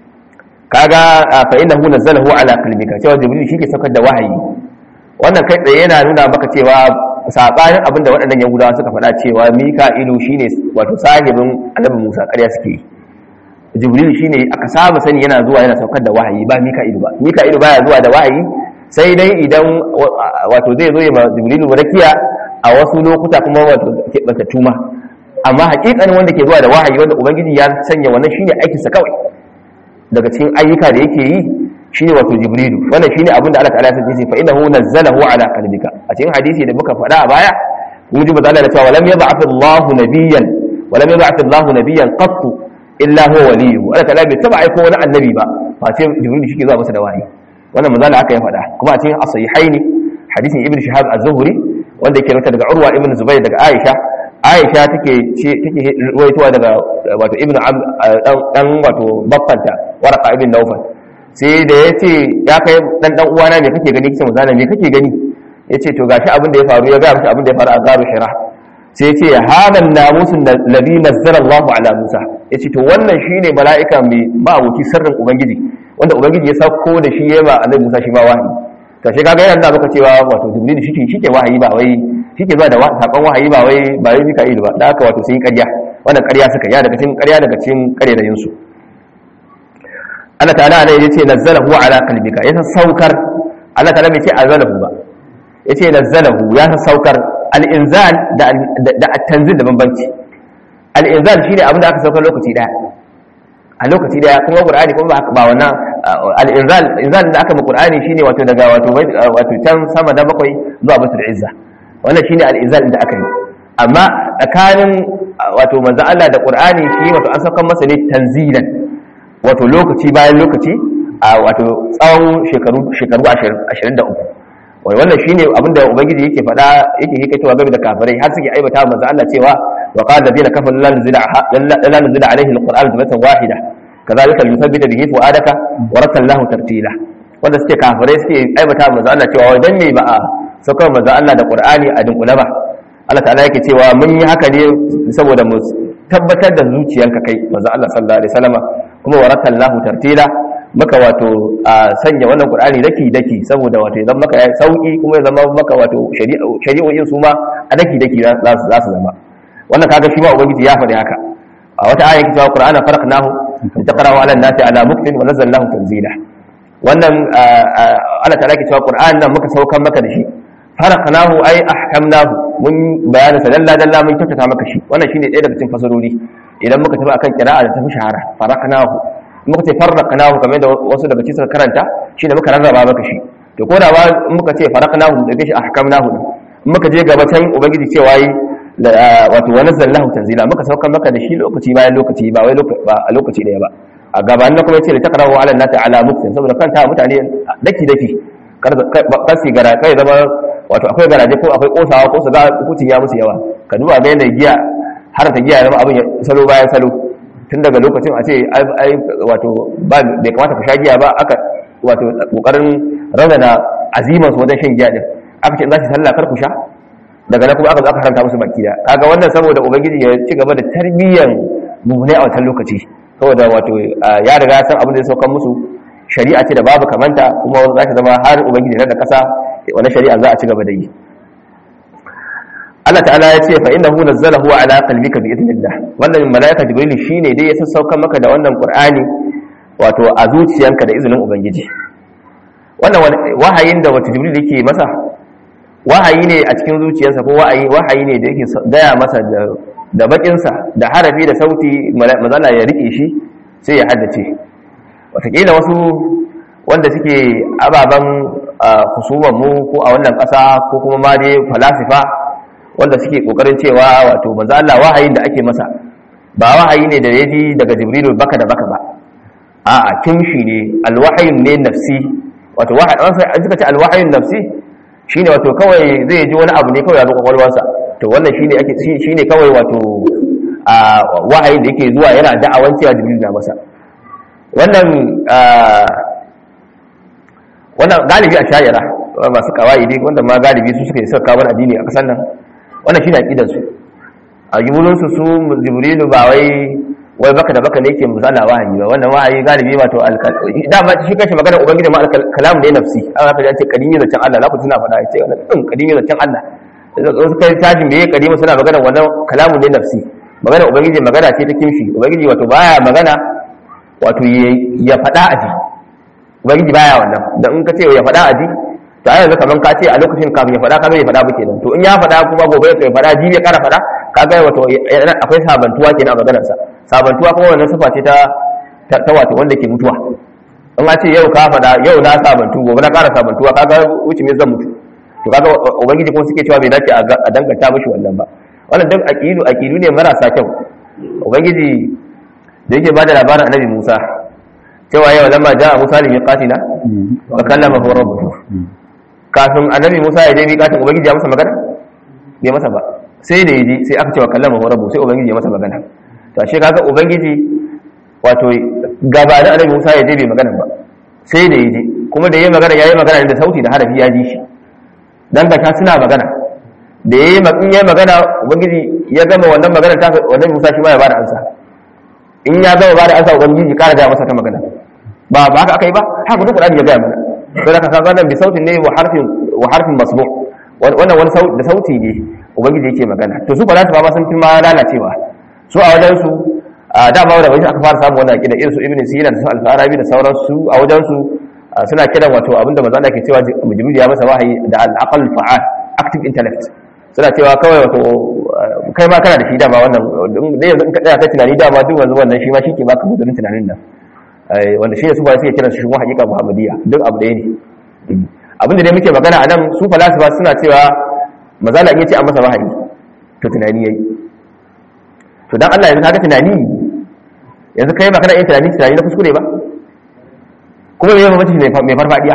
kaga fa innahu nazzalahu ala qalbika cewa jibril shi ke saukar da wahayi wannan kai tsaye yana nuna maka cewa sabanin abin da waɗannan yahudawa suka faɗa cewa mika'ilu shine wato sahibin annabi musa ƙarya suke jibril shine aka saba sani yana zuwa yana saukar da wahayi ba mika'ilu ba mika'ilu baya zuwa da wahayi sai dai idan wato zai zo ya ma jibrilu rakiya a wasu lokuta kuma wato ke tuma amma hakikanin wanda ke zuwa da wahayi wanda ubangiji ya sanya wannan shine aikinsa kawai daga cikin ayyuka da yake yi shine wato jibrilu wannan shine abin da Allah ta'ala ya ce fa innahu nazzalahu ala qalbika a cikin hadisi da muka faɗa a baya mun ji bazalla da cewa lam yab'ath Allahu nabiyyan wa lam yab'ath Allahu nabiyyan qatt illa huwa waliyyu Allah ta'ala bai taba aiko wani annabi ba face jibrilu shi ke zuwa masa da wahayi wannan manzala aka yi faɗa kuma a cikin as-sahihaini hadisin ibn shihab az-zuhri wanda yake rawaita daga urwa ibn zubayr daga aisha aisha take take ruwaitowa daga wato ibn dan wato baffanta warqa ibn nawfal sai da yace ya kai dan dan uwana me kake gani kisan manzala me kake gani yace to gashi abin da ya faru ya ga mishi abin da ya faru a garu hira sai yace hadan namusun nabi nazzara Allah ala Musa yace to wannan shine mala'ika mai ma'abuci sirrin ubangiji wanda ubangiji ya sauko da shi yema annabi Musa shi ba wahayi to shi kaga yana da maka cewa wato jibril shi shi ke wahayi ba wai shi ke zuwa da sakon wahayi ba wai ba wai mika'il ba da haka wato sun yi ƙarya wannan ƙarya suka ya daga cikin ƙarya daga cikin ƙarerayin su Allah ta'ala ne yace nazzalahu ala qalbika ya saukar Allah ta'ala bai ce azalahu ba yace nazzalahu ya saukar al-inzal da da at-tanzil da bambanci al-inzal shine abin da aka saukar lokaci daya a lokaci daya kuma qur'ani kuma ba wannan al-inzal inzal da aka ma qur'ani shine wato daga wato wato can sama da bakwai zuwa batul izza wannan shine al-inzal da aka yi amma tsakanin wato manzo Allah da qur'ani shi wato an saukar masa ne tanzilan wato lokaci bayan lokaci a wato tsawon shekaru shekaru 23 wai wannan shine abinda ubangiji yake faɗa yake hikaitowa game da kafirai har suke aibata manzo Allah cewa wa qala alladhina kafaru la nuzila la nuzila alayhi alquran jumlatan wahida kadhalika yuthabbita bihi fuadaka wa ratallahu tartila wanda suke kafirai suke aibata manzo Allah cewa dan me ba a saukar manzo Allah da qur'ani a dinkula ba Allah ta'ala yake cewa mun yi haka ne saboda mu tabbatar da zuciyanka kai manzo Allah sallallahu alaihi wasallama kuma wa ratallahu tartila maka wato a sanya wannan qur'ani daki daki saboda wato idan maka yayi sauki kuma ya zama maka wato shari'o'in su ma a daki daki za su zama wannan kaga shi ma ubangiji ya faɗi haka a wata aya yake cewa qur'ana faraqnahu litaqra'u 'ala an-nasi 'ala muktin wa nazzalnahu tanzila wannan Allah ta'ala yake cewa qur'an nan muka saukar maka da shi faraqnahu ay ahkamnahu mun bayanin sa dalla dalla mun kyautata maka shi wannan shine ɗaya daga cikin fasarori idan muka tafi akan kira'a da tafi shahara faraqnahu muka ce farraqnahu kamar da wasu daga cikin suka karanta shine muka rarraba maka shi to ko da ba muka ce farraqnahu da shi ahkamnahu in muka je gaba can ubangiji cewa yi wato wa nazzalnahu tanzila muka saukar maka da shi lokaci bayan lokaci ba wai a lokaci daya ba a gaban na kuma ce da taqrahu ala nati ala muktin saboda kanta mutane daki daki kar kasi gara kai zama wato akwai garaje ko akwai kosawa ko su ga hukuncin ya musu yawa ka duba ga yanda giya har ta giya zama abin salo bayan salo tun daga lokacin a ce ai wato ba bai kamata ku sha giya ba aka wato kokarin raunana aziman su wajen shan giya din aka ce in za su sallah kar ku sha daga nan kuma aka zo aka haranta musu baki da kaga wannan saboda ubangiji ya ci gaba da tarbiyyan mummunai a wancan lokaci saboda wato ya riga ya san abin da ya saukan musu shari'a ce da babu kamanta kuma za ta zama har ubangiji da kasa wani shari'a za a ci gaba da yi Allah ta'ala ya ce fa innahu nazzalahu ala qalbika bi idnillah wannan malaika jibril shine dai ya sassauka maka da wannan qur'ani wato a zuciyanka da izinin ubangiji wannan wahayin da wato jibril yake masa wahayi ne a cikin zuciyarsa ko wahayi wahayi ne da yake gaya masa da da bakinsa da harafi da sauti mazala ya rike shi sai ya haddace watakila wasu wanda suke ababen husuman mu ko a wannan ƙasa ko kuma ma dai falasifa wanda suke kokarin cewa wato manzo Allah wahayin da ake masa ba wahayi ne da yaji daga jibrilu baka da baka ba a'a kimshi ne alwahayun ne nafsi wato wahayi an suka ce alwahayun nafsi shine wato kawai zai ji wani abu ne kawai ya zo kwakwalwarsa to wannan shine ake shine kawai wato a wahayi da yake zuwa yana da'awan cewa jibril na masa wannan wannan galibi a shayara masu kawai dai wanda ma galibi su suka yi suka kawo addini a kasan nan wannan shine aqidar su a jibulun su su jibrilu ba wai wai baka da baka ne yake musala wahayi ba wannan wahayi galibi wato dama shi kashi magana ubangiji ma kalam ne nafsi an ka ce kadimi da can Allah na ku tuna faɗa ce wannan din kadimi da can Allah wasu kai tajin me kadimi suna magana wannan kalamu ne nafsi magana ubangiji magana ce ta kimshi ubangiji wato baya magana wato ya faɗa aji ubangiji baya wannan dan in ka ce ya faɗa aji to ai yanzu kaman ka ce a lokacin kafin ya faɗa ka bai faɗa ba kenan to in ya faɗa kuma gobe ya faɗa jibi ya ƙara faɗa kaga wato akwai sabantuwa kenan a maganar sa sabantuwa kuma wannan sifa ce ta ta wato wanda ke mutuwa in a ce yau ka faɗa yau na sabantu gobe na ƙara sabantuwa kaga wuce me zan mutu to kaga ubangiji kuma suke cewa bai dace a danganta mishi wannan ba wannan duk aqidu aqidu ne marasa kyau ubangiji da yake bada labarin annabi Musa cewa yau lamma ja'a Musa li miqatina wa kallamahu rabbuhu kafin annabi Musa ya je miqatin ubangiji ya masa magana bai masa ba sai da yaji sai aka ce wa kallamahu rabbuhu sai ubangiji ya masa magana to ashe kaga ubangiji wato gabanin annabi Musa ya je bai magana ba sai da yaji kuma da yayi magana yayi magana da sauti da harafi ya ji shi dan ga suna magana da yayi in yayi magana ubangiji ya gama wannan magana ta wannan Musa shi ma ya bada ansa in ya gama bada ansa ubangiji kara da masa ta magana ba ba haka akai ba haka duk Qur'ani ya ga mana sai da kaga wannan bi sautin ne wa harfin wa harfin masbu wannan wani sauti da sauti ne ubangiji yake magana to su ba za su ba sun fi ma lalacewa su a wajen su a dama da wani aka fara samu wannan akida irin su ibn sina da su al-farabi da sauransu a wajen su suna kiran wato abinda manzo Allah ke cewa jibril ya masa wahayi da al-aqal fa'al active intellect suna cewa kawai wato kai ma kana da shi dama wannan da yanzu in ka tsaya kai tunani dama duk wanzu wannan shi ma shi ke baka mudurin tunanin nan wanda shi ne su ba suke kiran shi kuma hakika muhammadiyya duk abu ɗaya ne abinda dai muke magana a nan su falasifa suna cewa maza na iya ce an masa wahayi to tunani yayi to dan Allah yanzu kaga tunani yanzu kai ba kana yin tunani tunani na kuskure ba kuma me yawan mai mai farfadiya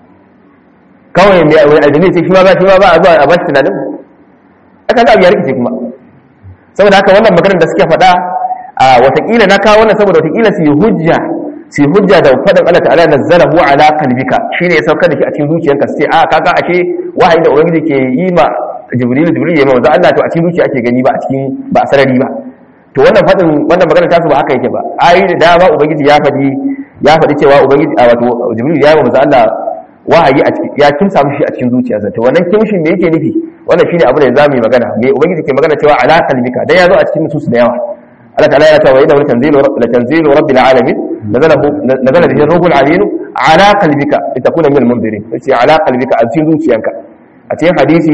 kawai mai wani aljami sai shi ma ba shi ma ba a zuwa a bashi tunanin aka ga abu ya rikice kuma saboda haka wannan maganar da suke faɗa a watakila na kawo wannan saboda watakila su yi hujja su yi hujja da faɗin Allah ta'ala nazzalahu ala qalbika shine ya saukar da shi a cikin zuciyarka sai a kaga ashe wahayi da ubangiji ke yi ma jibril jibril ya ma wanzu Allah to a cikin zuciya ake gani ba a cikin ba a sarari ba to wannan faɗin wannan maganar tasu ba haka yake ba ayi da dama ubangiji ya faɗi ya faɗi cewa ubangiji a wato jibril ya yi wa manzo Allah wahayi a cikin ya kimsa mishi a cikin zuciyarsa to wannan kimshin me yake nufi wannan shine abu da zamu yi magana me ubangiji ke magana cewa ala qalbika dan ya zo a cikin nusus da yawa Allah ta'ala ya ce wa inna tanzilu la tanzilu rabbil alamin nazalahu nazala bihi ruhul amin ala qalbika litakuna min al-munzirin sai ala qalbika a cikin zuciyanka a cikin hadisi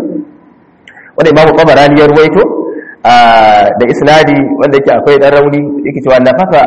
wanda imamu qabarani ya ruwaito da isnadi wanda yake akwai dan rauni yake cewa nafaka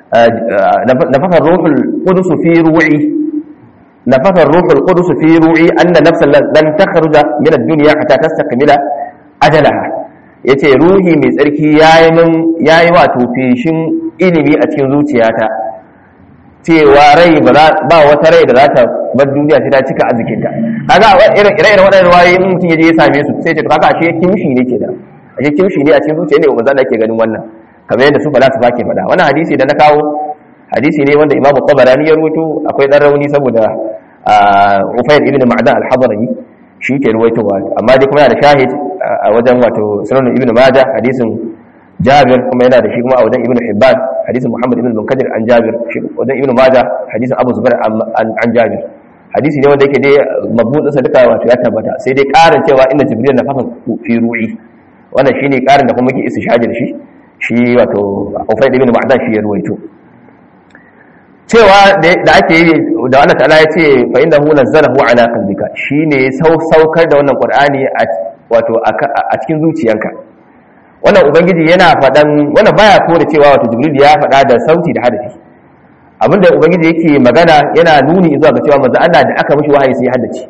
nafaka ruhul qudus fi ru'i nafaka ruhul qudus fi ru'i anna nafsan lan takhruja min ad-dunya hatta tastakmila ajalaha yace ruhi mai tsarki yayi min yayi wato feshin ilimi a cikin zuciyata cewa rai ba wata rai da za ta bar duniya sai ta cika arzikinta kaga irin irin waɗannan ruwayoyi in mutum ya je ya same su sai ce kaga ashe kimshi ne ke da ashe kimshi ne a cikin zuciya ne ba zan ke ganin wannan kamar yadda su falasifa ke faɗa wannan hadisi da na kawo hadisi ne wanda imamu tabarani ya rubuto akwai dan rauni saboda Ufayr ibn Ma'dan al-Hadrami shi ke ruwaitowa amma dai kuma yana da shahid a wajen wato Sunan ibn Majah hadisin Jabir kuma yana da shi kuma a wajen Ibn Hibban hadisin Muhammad ibn Munkadir an Jabir shi wajen Ibn Majah hadisin Abu Zubair an Jabir hadisi ne wanda yake dai mabudin sa duka wato ya tabbata sai dai karin cewa inna Jibril na fafa fi ru'i wannan shine karin da kuma yake istishhadi da shi shi wato Ufayr ibn Ma'dan shi ya ruwaito cewa da ake yi da Allah ta'ala ya ce fa inda hu nazzalahu ala qalbika shine saukar da wannan qur'ani a wato a cikin zuciyanka wannan ubangiji yana faɗan wannan baya ko da cewa wato jibril ya faɗa da sauti da hadafi abinda ubangiji yake magana yana nuni zuwa ga cewa manzo Allah da aka mishi wahayi sai ya haddace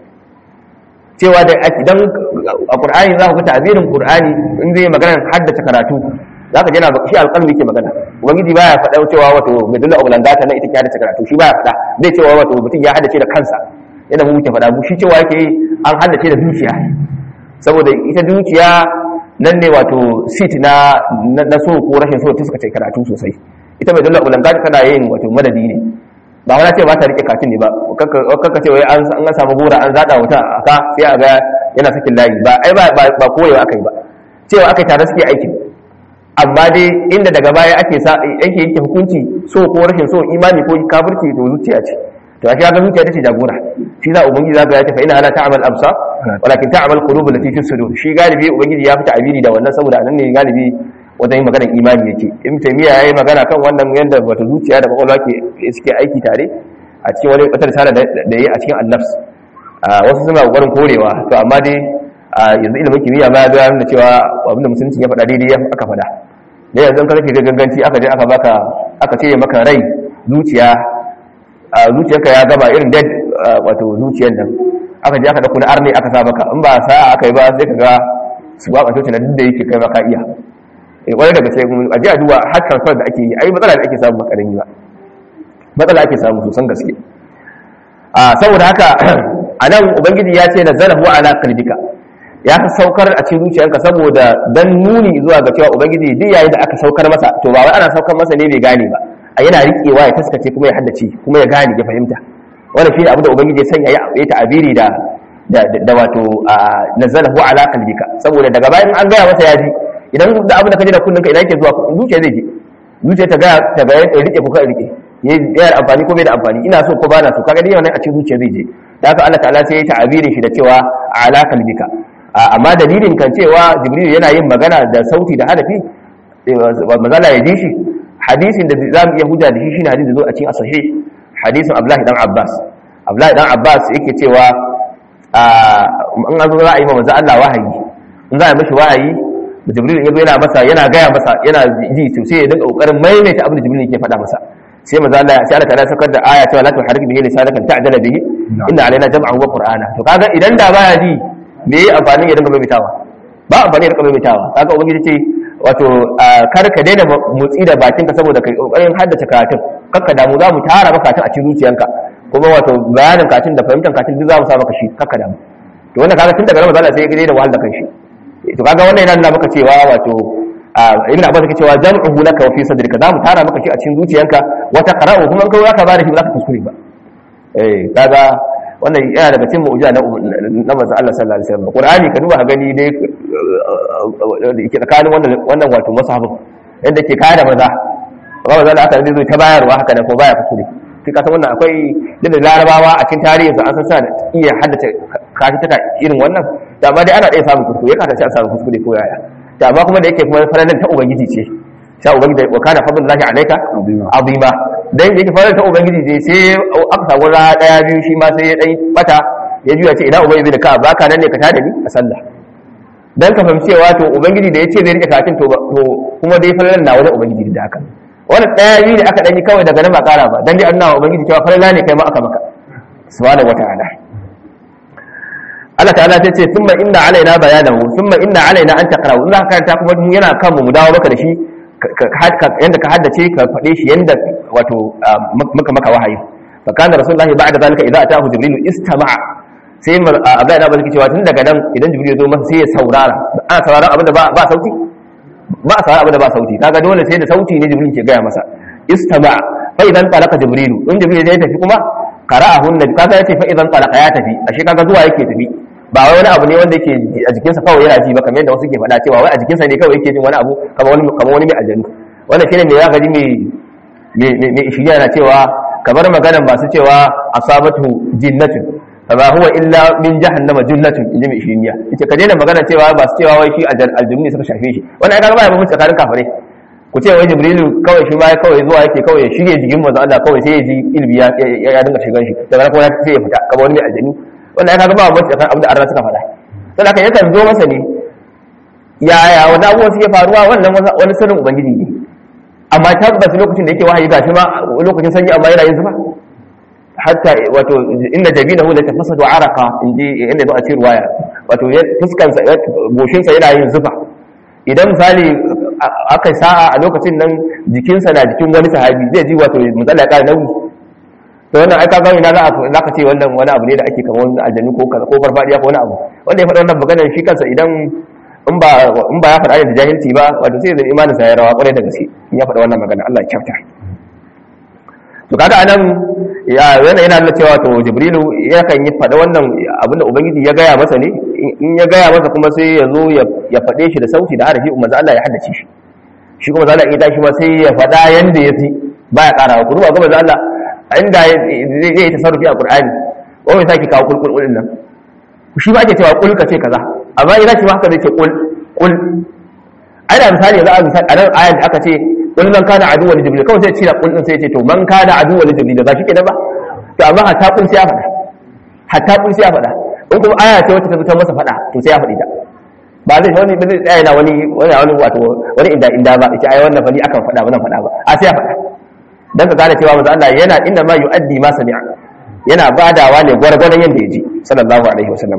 cewa da idan a qur'ani za ku ga ta'birin qur'ani in zai magana haddace karatu zaka ji yana shi alƙalmi yake magana ubangiji baya faɗa cewa wato medulla oblongata na ita ke haddace karatu shi baya faɗa zai cewa wato mutum ya haddace da kansa yana mu muke faɗa mu shi cewa yake an haddace da zuciya saboda ita zuciya nan ne wato sit na na so ko rashin so ta suka ce karatu sosai ita medulla oblongata tana yin wato madadi ne ba wani ce ba ta rike katin ne ba kakka ce wai an samu gora an zaɗa wuta a ka sai a ga yana sakin layi ba ai ba ba koyewa aka yi ba cewa aka yi tare suke aikin amma dai inda daga baya ake sa ake yanke hukunci so ko rashin so imani ko kafirci to zuciya ce to a ga zuciya tace jagora shi za ubangiji zaka ya tafa ina ala ta'mal absa walakin ta'mal qulub allati fi sudur shi galibi ubangiji ya fita abiri da wannan saboda anan ne galibi wajen yin maganar imani yake in taymiya yayi magana kan wannan yanda wata zuciya da kwakwalwa ke suke aiki tare a cikin wani wata risala da yayi a cikin annafs wasu suna kokarin korewa to amma dai yanzu ilimin kimiyya ma ya nuna cewa abinda musulunci ya faɗa daidai aka faɗa da yanzu ka kake ganganci aka je aka baka aka ce maka rai zuciya zuciyarka ya gaba irin dead wato zuciyar nan aka je aka dauko na arne aka sa maka in ba sa'a aka yi ba sai ka ga su ba ɓace na duk da yake kai maka iya eh kwarai daga sai a ji a duba har transfer da ake yi ai matsala da ake samu makarin ba matsala ake samu sosan gaske a saboda haka a nan ubangiji ya ce na zarafu ala qalbika ya saukar a cikin zuciyarka saboda dan nuni zuwa ga cewa ubangiji duk yayin da aka saukar masa to ba wai ana saukar masa ne bai gane ba a yana riƙewa ya taskace kuma ya haddace kuma ya gane ya fahimta wannan shine abin da ubangiji ya sanya ya ta'abiri da da wato nazalahu ala qalbika saboda daga bayan an gaya masa ya ji idan da abin da kaje da kullun ka idan yake zuwa zuciya zai je zuciya ta ga ta ga ya rike ko ka rike ya da amfani ko bai da amfani ina so ko ba na so kaga dai wannan a cikin zuciya zai je da haka Allah ta'ala sai ya ta'abirin shi da cewa ala qalbika amma dalilin kan cewa jibril yana yin magana da sauti da hadafi mazala ya ji shi hadisin da za mu iya hujja da shi shine hadisin da zo a cikin sahih hadisin abdullahi dan abbas abdullahi dan abbas yake cewa in an zo za a yi ma manzo Allah wahayi in za a yi mishi wahayi jibril ya yana masa yana gaya masa yana ji to sai ya dinga kokarin maimaita abin da jibril yake faɗa masa sai manzo Allah sai Allah ta'ala sakar da aya cewa la tuharrik bihi lisanaka ta'dala bihi inna alaina jam'ahu wa qur'ana to kaga idan da baya ji me yi amfani ya dinga maimaitawa ba amfani ya dinga maimaitawa kaga ubangiji ce wato kar ka daina motsi da bakin ka saboda kai kokarin haddace karatun kakka damu za mu tara maka karatun a cikin zuciyanka kuma wato bayanin karatun da fahimtar karatun duk za mu sa maka shi kakka damu to wannan kaga tun daga nan mazala sai ya gide da wahal da kanshi to kaga wannan yana nuna maka cewa wato ibn abbas yake cewa jam'uhu laka wa fi sadrika za mu tara maka shi a cikin zuciyanka wata qara'u kuma kai zaka ba da shi ba za ka kuskure ba eh kaga wannan yana daga cikin mu'jiza na na manzon Allah sallallahu alaihi wasallam Qur'ani ka duba ka gani dai yake tsakanin wannan wannan wato masahibin inda ke kada maza ba maza da aka zai zo ta bayarwa haka da ko baya kuskure kai ka san wannan akwai da larabawa a cikin tarihin su an san sa da iya haddace kashi ta irin wannan da amma dai ana iya samun kuskure ya kasance an samu kuskure ko yaya da amma kuma da yake kuma faralan ta ubangiji ce sha ubangiji wa kana fadlullahi alayka azima dan yake fara ta ubangiji dai sai aka samu ra daya biyu shi ma sai ya dai bata ya juya ce ina ubangiji da ka baka nan ne ka tada ni a sallah dan ka fahimci cewa to ubangiji da yace zai rike katin to kuma dai falalan na wajen ubangiji da haka wannan daya biyu da aka dan yi kawai daga nan ba kara ba dan dai annawa ubangiji cewa falala ne kai ma aka maka subhanahu wataala Allah ta'ala ta ce thumma inna alaina bayanahu thumma inna alaina an taqra in za ka karanta kuma yana kan mu dawo maka da shi yanda ka haddace ka faɗe shi yanda wato maka maka wahayi fa kana rasulullahi ba'da zalika idza atahu jibril istama'a sai abdullahi da bazaki cewa tun daga nan idan jibril ya zo masa sai ya saurara ana sauraron abin da ba sauti ba a sauraron abin da ba sauti kaga dole sai da sauti ne jibril ke gaya masa istama'a fa idan talaka jibril in jibril ya tafi kuma qara'ahu nabi kaga yace fa idan talaka ya tafi ashe kaga zuwa yake tafi ba wai wani abu ne wanda yake a jikinsa kawai yana ji ba kamar yadda wasu ke faɗa cewa wai a jikinsa ne kawai yake jin wani abu kamar wani kamar wani mai aljanu wannan shine me zaka ji mai mai ishiya na cewa kamar maganar masu cewa asabatu jinnatun fama huwa illa min jahannama jinnatun inji mai ishiya yace ka daina magana cewa ba su cewa wai shi aljanu ne suka shafe shi wannan ai kaga ba ya bambanta tsakanin kafirai ku ce wai jibrilu kawai shi ma kawai zuwa yake kawai ya shige jikin manzo Allah kawai sai ya ji ilmi ya ya dinga shigan shi daga kuma sai ya fita kamar wani mai aljani wannan ya kaga ba wani kan abin da Allah suka faɗa sai haka yakan zo masa ne yaya wani abubuwa suke faruwa wannan wani sirrin ubangiji ne amma tabbas lokacin da yake wahayi gashi ma lokacin sanyi amma yana yin zuba hatta wato inda jabinahu la tafassadu araqa inji inda ba a ci ruwaya wato fuskan sa goshin sa yana yin zufa idan misali aka sa'a a lokacin nan jikinsa na jikin wani sahabi zai ji wato matsala ka nauyi to wannan ai ka ga ina za ka ce wannan wani abu ne da ake kamar wani aljanu ko ko farfadiya ko wani abu wanda ya faɗa wannan maganar shi kansa idan in ba in ba ya faɗa da jahilci ba wato sai zai imanin sa ya rawa kwarai da gaske in ya faɗa wannan magana Allah ya kyauta to kaga anan ya yana yana nuna cewa to jibrilu yakan yi faɗa wannan abin da ubangiji ya gaya masa ne in ya gaya masa kuma sai ya zo ya faɗe shi da sauti da harafi umma Allah ya haddace shi shi kuma zalla in tashi ma sai ya faɗa yanda ya fi baya ƙara ku duba ga manzo Allah inda zai yi tasarrufi a Qur'ani ko mai saki kawo kulkul din nan shi ba ake cewa kul ka ce kaza amma idan shi ma haka zai ce kul kul ai da misali za a misali a nan ayan da aka ce kul man kana aduwwan jibril kawai sai ce da kul din sai ya ce to man kana aduwwan jibril da ba shi kenan ba to amma hatta kul sai ya faɗa hatta kul sai ya faɗa in kuma aya ce wacce ta zo ta masa faɗa to sai ya faɗi ta ba zai wani ba zai tsaya yana wani wani wani wato wani inda inda ba ita ai wannan fani akan faɗa ba zan faɗa ba a sai ya faɗa dan ka gane cewa manzo Allah yana inda ma yu'addi ma sami'a yana badawa ne gwargwadon yanda ya ji sallallahu alaihi wasallam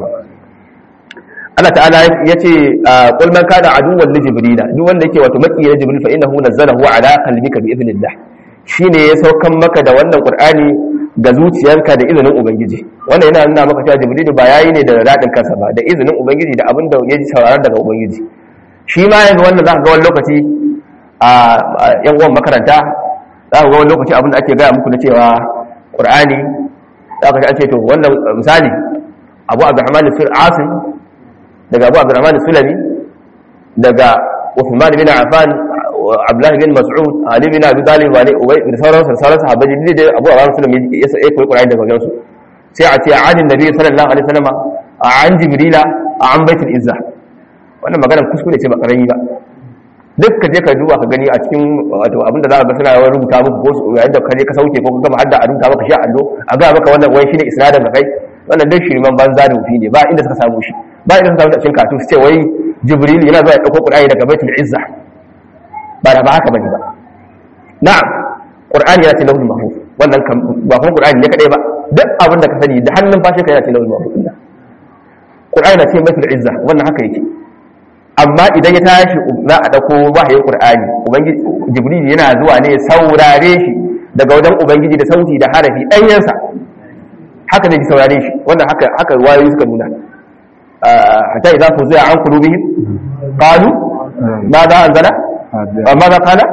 Allah ta'ala ya ce qul man kana aduwwan li jibril duk wanda yake wato maki na jibril fa innahu nazzalahu ala qalbika bi idhnillah shine ya saukan maka da wannan qur'ani ga zuciyarka da izinin ubangiji wannan yana nuna maka cewa jibril ba yayi ne da radin kansa ba da izinin ubangiji da abin da ya ji sauraron daga ubangiji shi ma yanzu wannan zaka ga wani lokaci a yan uwan makaranta za ku ga wani lokaci abin da ake gaya muku na cewa qur'ani za ka ce to wannan misali abu abdurrahman fil asim daga abu abdurrahman sulami daga Uthman bin Affan Abdullah bin Mas'ud Ali bin Abi Talib wa Ubay da sauran sauran sahabbai ne da Abu Abdurrahman Sulami ya sai koyi Qur'ani daga wajen su sai a ce adin Nabi sallallahu alaihi wasallam an Jibrila an Baitul Izza wannan maganar kuskure ce ba karami ba duk ka je ka duba ka gani a cikin wato abinda za ka ga suna yawan rubuta muku ko yayin da ka je ka sauke ko ka gama hadda a rubuta maka shi a allo a ga maka wannan wai shine isnadin ka kai wannan dai shirman banza da wufi ne ba inda suka samu shi ba inda suka samu da cikin katu su ce wai jibril yana zuwa ya dauko qur'ani daga baitul izza ba da ba haka bane ba na'am qur'ani yana cikin lauhul mahfuz wannan ba kuma qur'ani ne kadai ba duk abin da ka sani da hannun fashe ka yana cikin lauhul mahfuz din qur'ani na cikin baitul izza wannan haka yake amma idan ya tashi za a dauko wahayin qur'ani ubangiji jibril yana zuwa ne saurare shi daga wajen ubangiji da sauti da harafi ɗanyensa haka ne ki saurare shi wannan haka haka wayoyi suka nuna hatta idza fuzi'a an qulubihim qalu ma za anzala ma za qala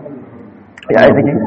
ya ai take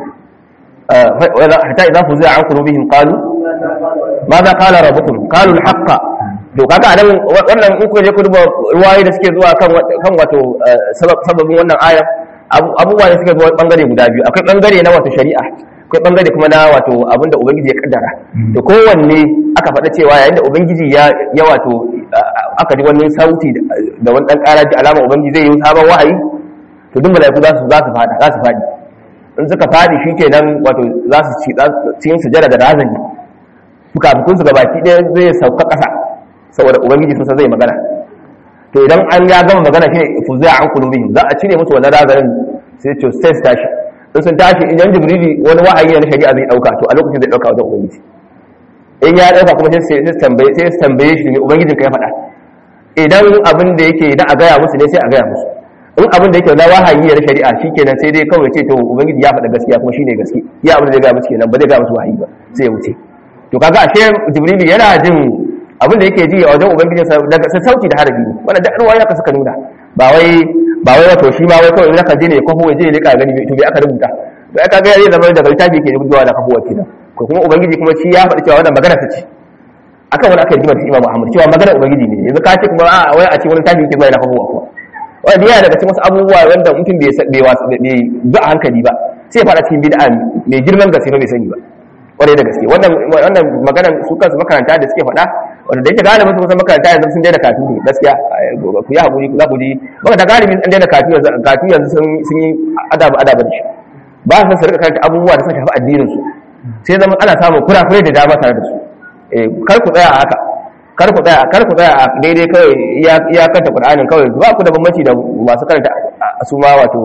hatta idza fuzi'a an qulubihim qalu ma za qala rabbukum qalu al-haqqa to kaga anan wannan in kuka je ku duba ruwayoyi da suke zuwa kan kan wato sababin wannan aya abubuwa da suke zuwa bangare guda biyu akwai bangare na wato shari'a akwai bangare kuma na wato abinda ubangiji ya kaddara to kowanne aka faɗa cewa yayin da ubangiji ya ya wato aka ji wani sauti da wani dan karaji alama ubangiji zai yi sabon wahayi to duk malaiku za su za su fada za su fadi in suka fadi shikenan wato za su ci cikin sujada da razani fukafukun su gabaki ɗaya zai sauka ƙasa saboda ubangiji sun san zai magana to idan an ya gama magana shine fuzza an qulubihim za a cire musu wannan razanin sai to sai su tashi in sun tashi idan jibrili wani wahayi na shari'a zai dauka to a lokacin zai dauka wajen ubangiji in ya dauka kuma sai su tambaye sai su tambaye shi ne ubangijin ka ya faɗa idan abin da yake idan a gaya musu ne sai a gaya musu in abin da yake na wahayi na shari'a shikenan sai dai kawai ce to ubangiji ya faɗa gaskiya kuma shine gaskiya ya abin da zai gaya musu kenan ba zai gaya musu wahayi ba sai ya wuce to kaga ashe jibrili yana jin abin da yake ji a wajen ubangijin sa daga sauki da harafi ne wannan da ruwaya ka suka nuna ba wai ba wai wato shi ma wai kawai zaka je ne kwafo waje ne ka gani to bai aka rubuta to aka ga yayi zama daga littafi yake rubutuwa da kwafo wace ko kuma ubangiji kuma shi ya faɗi cewa wannan magana ta ce akan wani aka yi jimar Imam Muhammad cewa magana ubangiji ne yanzu ka ce kuma a wai a ce wani tafi yake zuwa yana kwafo kuma wanda yana daga cikin wasu abubuwa wanda mutum bai bai bai ba hankali ba sai fara cikin bid'a mai girman gaske bai sani ba kwarai da gaske wannan wannan maganar su kansu makaranta da suke faɗa wanda da yake galibin su kusan makaranta yanzu sun daina katu ne gaskiya ku yi haƙuri ku za ku ji makaranta galibin an daina katu yanzu katu yanzu sun yi adabu adabu da shi ba su su rika karanta abubuwa da suka shafi addinin su sai zama ana samun kurakurai da dama tare da su kar ku tsaya a haka kar ku tsaya kar ku tsaya a daidai kawai ya kanta qur'anin kawai ba ku da bambanci da masu karanta su ma wato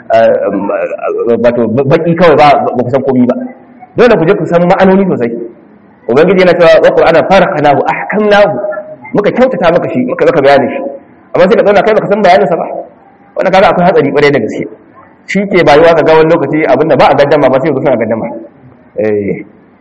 wato baki kawai ba ba ku san komai ba dole ku je ku san ma'anoni sosai ubangiji yana cewa wa qur'ana farqanahu ahkamnahu muka kyautata maka shi muka maka bayanin shi amma sai ka zauna kai baka san bayanin sa ba wannan kaga akwai hatsari kwarai da gaske shi ke bayuwa ga gawan lokaci abinda ba a gaddama ba sai ku suna gaddama eh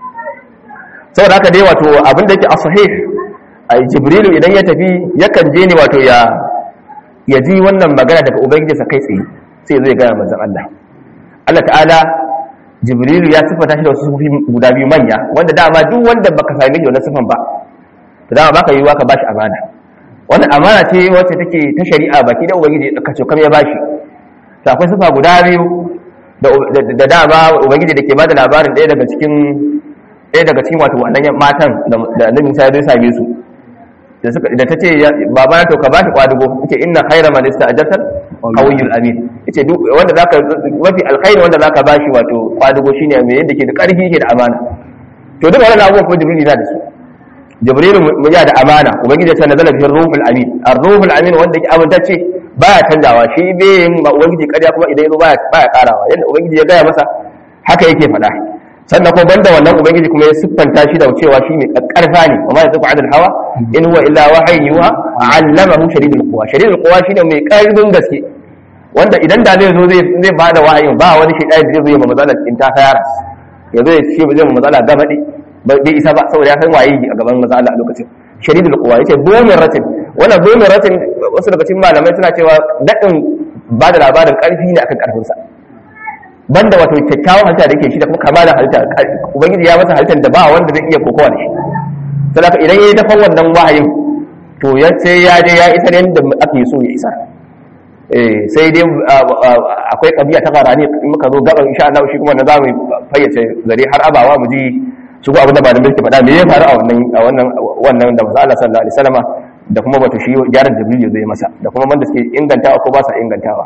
saboda haka dai wato abinda yake as-sahih ai jibrilu idan ya tafi yakan je ne wato ya ya ji wannan magana daga ubangijinsa kai tsaye sai zai gaya manzon Allah Allah ta'ala jibrilu ya sifata shi da wasu sufi guda biyu manya wanda dama duk wanda baka same shi da wannan sifan ba to dama baka yiwa ka bashi amana wannan amana ce wacce take ta shari'a baki da ubangiji ka ce kam ya bashi to akwai sifa guda biyu da dama ubangiji da ke bada labarin ɗaya daga cikin ɗaya daga cikin wato wannan matan da annabi Musa ya zo same su da suka da tace baba to ka bashi kwadugo yace inna khayra man ista'jarta qawiyul amin yace duk wanda zaka mafi alkhairi wanda zaka bashi wato kwadugo shine mai yadda ke da karfi yake da amana to duk wannan abubuwan ko jibril yana da su jibril mu ya da amana ubangiji ya ce nazala fi ruhul amin ar-ruhul amin wanda yake amintacce baya canjawa shi bai yin ubangiji kariya kuma idan yazo baya baya karawa yanda ubangiji ya gaya masa haka yake faɗa sannan kuma banda wannan ubangiji kuma ya siffanta shi da cewa shi mai karfa ne amma yanzu adal hawa in huwa illa wahayin yuha allamahu shadidul quwa shadidul quwa shine mai karfin gaske wanda idan da zai zo zai zai bada wahayin ba wani shaytan da zai zo ya matsala in ta fayara ya zo ya ce ba zai mu matsala gabade bai isa ba saboda ya san waye a gaban matsala a lokacin shadidul quwa yace domin ratin wannan domin ratin wasu daga cikin malamai suna cewa dadin ba da labarin karfi ne akan karfinsa banda wato kyakkyawan halitta da yake shi da kuma kamalan halitta ubangiji ya masa halittar da ba wanda zai iya kokowa da shi saboda idan yayi dafan wannan wahayin to ya sai ya je ya isar yadda ake so ya isa eh sai dai akwai kabiya ta garani in muka zo gaban insha Allah shi kuma na zamu fayyace zare har abawa mu ji su ga abin da malamin ke faɗa me ya faru a wannan a wannan wannan da manzo Allah sallallahu alaihi wasallama da kuma wato shi gyaran jibril zai masa da kuma wanda suke ingantawa ko ba sa ingantawa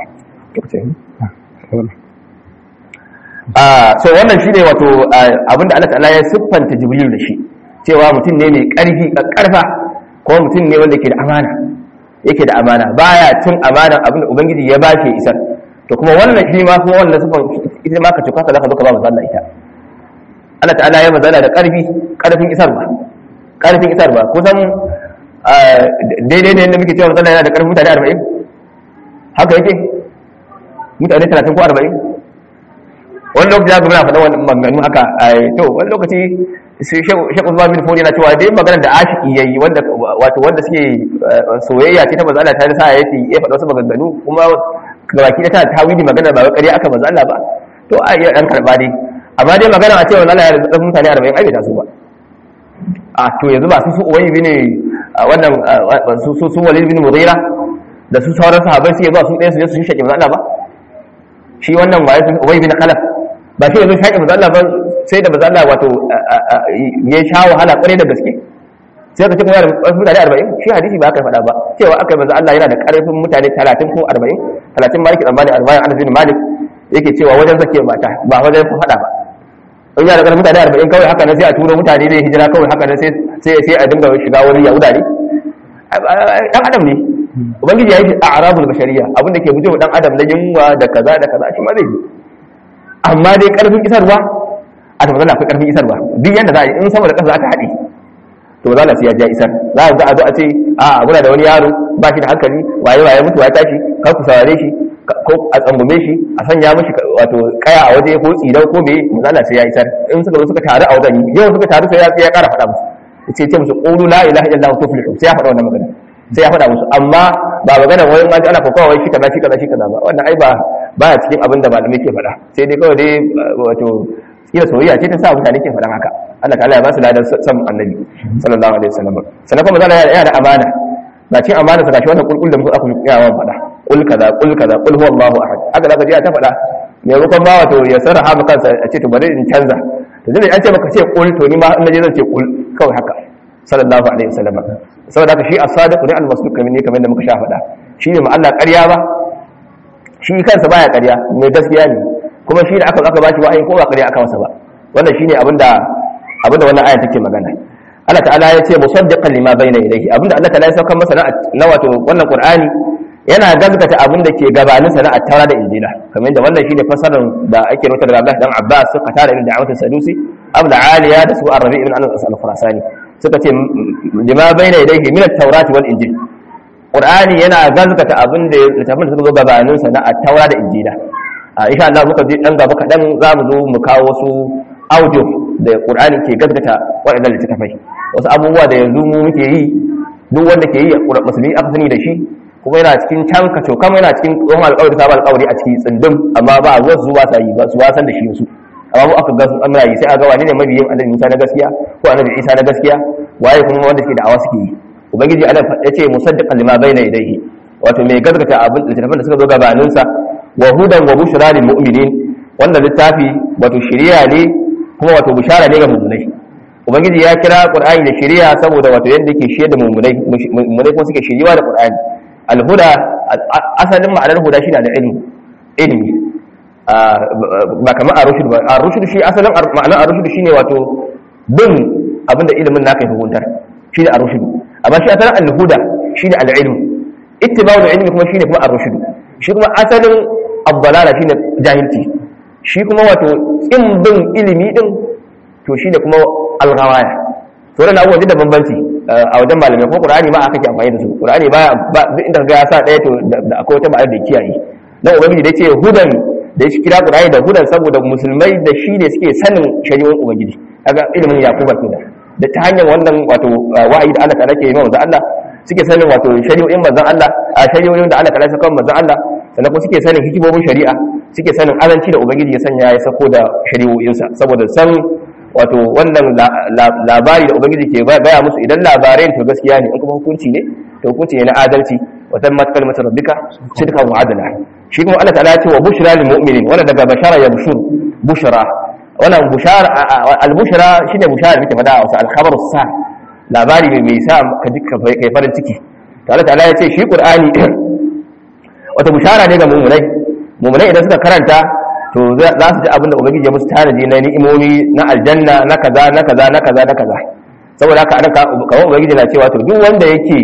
so wannan shine wato abinda Allah ta'ala ya siffanta Jibril da shi cewa mutum ne mai ƙarfi ƙarfa ko mutum ne wanda ke da amana yake da amana baya cin amanan abinda ubangiji ya bashi isar to kuma wannan shi ma kuma wannan siffan ita ma ka tuka ka zaka zo ka ba manzo Allah ita Allah ta'ala ya mazala da ƙarfi ƙarfin isarwa ƙarfin isarwa kusan daidai da yadda muke cewa manzo Allah yana da ƙarfin mutane 40 haka yake mutane 30 ko 40 wani lokaci za ka muna faɗa wani maganganu haka to wani lokaci shekul Usman bin Fodi yana cewa dai magana da ashiki yayi wanda wato wanda suke soyayya ce ta manzo Allah ta sa yace ya faɗa wasu maganganu kuma gabaki da ta tawili magana ba ƙarya aka manzo Allah ba to a iya dan karba dai amma dai magana a cewa Allah ya da mutane 40 ai bai taso ba a to yanzu ba su su uwayi bin wannan su su Walid bin Mughira da su sauran sahabbai suke zuwa su ɗaya su je su shi manzo Allah ba shi wannan waye uwayi bin Khalaf ba shi yanzu shaƙi mazalla ba sai da mazalla wato ya sha wahala ƙwarai da gaske sai ka ce kuma da ƙarfin mutane arba'in shi hadisi ba aka faɗa ba cewa aka yi maza Allah yana da ƙarfin mutane talatin ko arba'in talatin ma yake tsammani arba'in anas bin malik yake cewa wajen zake mata ba wajen ku faɗa ba in yana da ƙarfin mutane arba'in kawai haka nan sai a turo mutane zai hijira kawai haka nan sai sai a dinga shiga wani yahuda ne ɗan adam ne ubangiji ya yi a arabul bashariya abinda ke bujewa ɗan adam na yunwa da kaza da kaza shi ma zai yi amma dai karfin isarwa a tabbata akwai karfin isarwa duk yanda za a yi in sama da ƙasa za ta haɗe to ba za a siya ja isar za a zo a ce a muna da wani yaro ba shi da hankali waye waye mutu ya tashi kar ku saurare shi ko a tsangume shi a sanya mishi wato kaya a waje ko tsidau ko me misala sai ya isar in suka zo suka taru a wajen yau suka taru sai ya ƙara faɗa musu sai ce musu qulu la ilaha illallah tuflihu sai ya faɗa wannan magana sai ya faɗa musu amma ba magana wai ma ana kokawa wai shi kaza shi kaza shi kaza ba wannan ai ba baya cikin abin da malamai ke faɗa sai dai kawai dai wato kila soyayya ce ta sa mutane ke faɗan haka Allah ta'ala ya ba su ladan san annabi sallallahu alaihi wasallam sannan kuma zalla yana da amana ba cin amana sa gashi wannan kulkul da muka aka yi yawan faɗa kul kaza kul kaza kul huwallahu ahad haka zaka ji ta faɗa me rukun ba wato ya sarraha maka kansa a ce to bari in canza to dai an ce maka ce kul to ni ma in naje zan ce kul kawai haka sallallahu alaihi wasallam saboda haka shi as-sadiq ne al-masduq kamar ne kamar da muka sha faɗa shi ne ma Allah ƙarya ba shi kansa baya ƙarya mai gaskiya ne kuma shi da aka aka bashi wa'ayi ko ba ƙarya aka masa ba wannan shine abinda abinda wannan aya take magana Allah ta'ala ya ce musaddiqan lima bayna yadayhi abinda Allah ta'ala ya saukar masa na wato wannan Qur'ani yana gaskata abinda ke gabanin sa na at-Taura da Injila kamar yadda wannan shine fasarar da ake rubuta daga Abdullah dan Abbas suka tare da da'awatul Sadusi Abdul Aliya da su Arabi ibn Anas al-Khurasani suka ce lima bayna yadayhi min at-Taurati wal Injil Qur'ani yana gaskata abinda littafin da suka zo gabanin sa na at-Taura da Injila a insha Allah muka je dan gaba kadan za mu zo mu kawo wasu audio da Qur'ani ke gaskata waɗannan littafai wasu abubuwa da yanzu mu muke yi duk wanda ke yi musulmi aka sani da shi kuma yana cikin can kaco kama yana cikin tsohon alƙawari sabon alƙawari a cikin tsindin amma ba zuwa su ba sa yi ba su ba san da shi su amma mu aka ga sun amra yi sai a ga wani ne mabiyin annabi Musa na gaskiya ko annabi Isa na gaskiya waye kuma wanda suke da'awa suke yi ubangiji Allah ya ce musaddiqan lima bayna yadayhi wato mai gaskata abin littafin da suka zo gabanin sa wa hudan wa bushra lil mu'minin wannan littafi wato shiriya ne kuma wato bushara ne ga mu'minai ubangiji ya kira qur'ani da shiriya saboda wato yadda yake shirye da mu'minai mu'minai kuma suke shiriwa da qur'ani alhuda asalin ma'anar huda shine da ilmi ilmi ba kamar ar-rushd ba ar-rushd shi asalin ma'anar ar-rushd shine wato bin abinda ilimin naka ya hukuntar shine ar-rushd amma shi asalin al-huda shine al-ilm ittiba'ul ilmi kuma shine kuma ar-rushd shi kuma asalin abdalala shine jahilci shi kuma wato in bin ilimi din to shine kuma al-ghawaya to da abubuwan da bambanci a wajen malamai ko qur'ani ma aka ke amfani da su qur'ani ba duk inda ga ya sa daya to da akwai wata ma'anar da kiyaye dan ubangiji da yace hudan da ya kira qur'ani da hudan saboda musulmai da shi ne suke sanin shari'o'in ubangiji kaga ilimin yakuba kenan da ta hanyar wannan wato wa'ayi da Allah ta'ala ke yi manzon Allah suke sanin wato shari'o'in manzon Allah a shari'o'in da Allah ta'ala ya saka manzon Allah sannan kuma suke sanin hikimomin shari'a suke sanin azanci da ubangiji ya sanya ya sako da shari'o'insa saboda san wato wannan labari da ubangiji ke gaya musu idan labarai to gaskiya ne in kuma hukunci ne to hukunci ne na adalci wa tammat kalmatu rabbika sidqan wa adla shi kuma Allah ta'ala ya ce wa bushra lil mu'minin wannan daga bashara ya bushur bushra wannan bushara al bushra shine bushara muke fada a wasu al khabaru sa labari mai mai sa ka dukkan kai farin ciki to Allah ta'ala ya ce shi qur'ani wata bushara ne ga mu'minai mu'minai idan suka karanta to za su ji abin da ubangiji ya musu tanaji na ni'imomi na aljanna na kaza na kaza na kaza na kaza saboda haka anan kawai ubangiji na cewa to duk wanda yake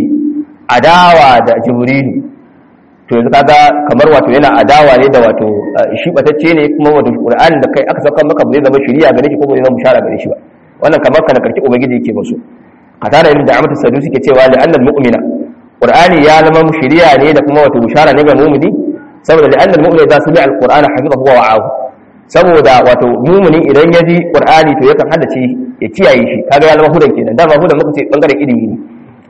adawa da jibrilu to yanzu kaga kamar wato yana adawa ne da wato shi batacce ne kuma wato qur'ani da kai aka saka maka zai zama shari'a gare shi ko zai zama bushara gare shi ba wannan kamar kana karki ubangiji yake musu katana ibn da'amat as-sadusi ke cewa la'anna al-mu'mina qur'ani ya zama shari'a ne da kuma wato bushara ne ga mu'mini saboda da annal mu'min idza sami'a alqur'ana hafizahu wa wa'ahu saboda wato mu'mini idan ya ji qur'ani to yakan haddace ya kiyaye shi kaga ya zama hudan kenan dama hudan muka ce bangaren ilimi ne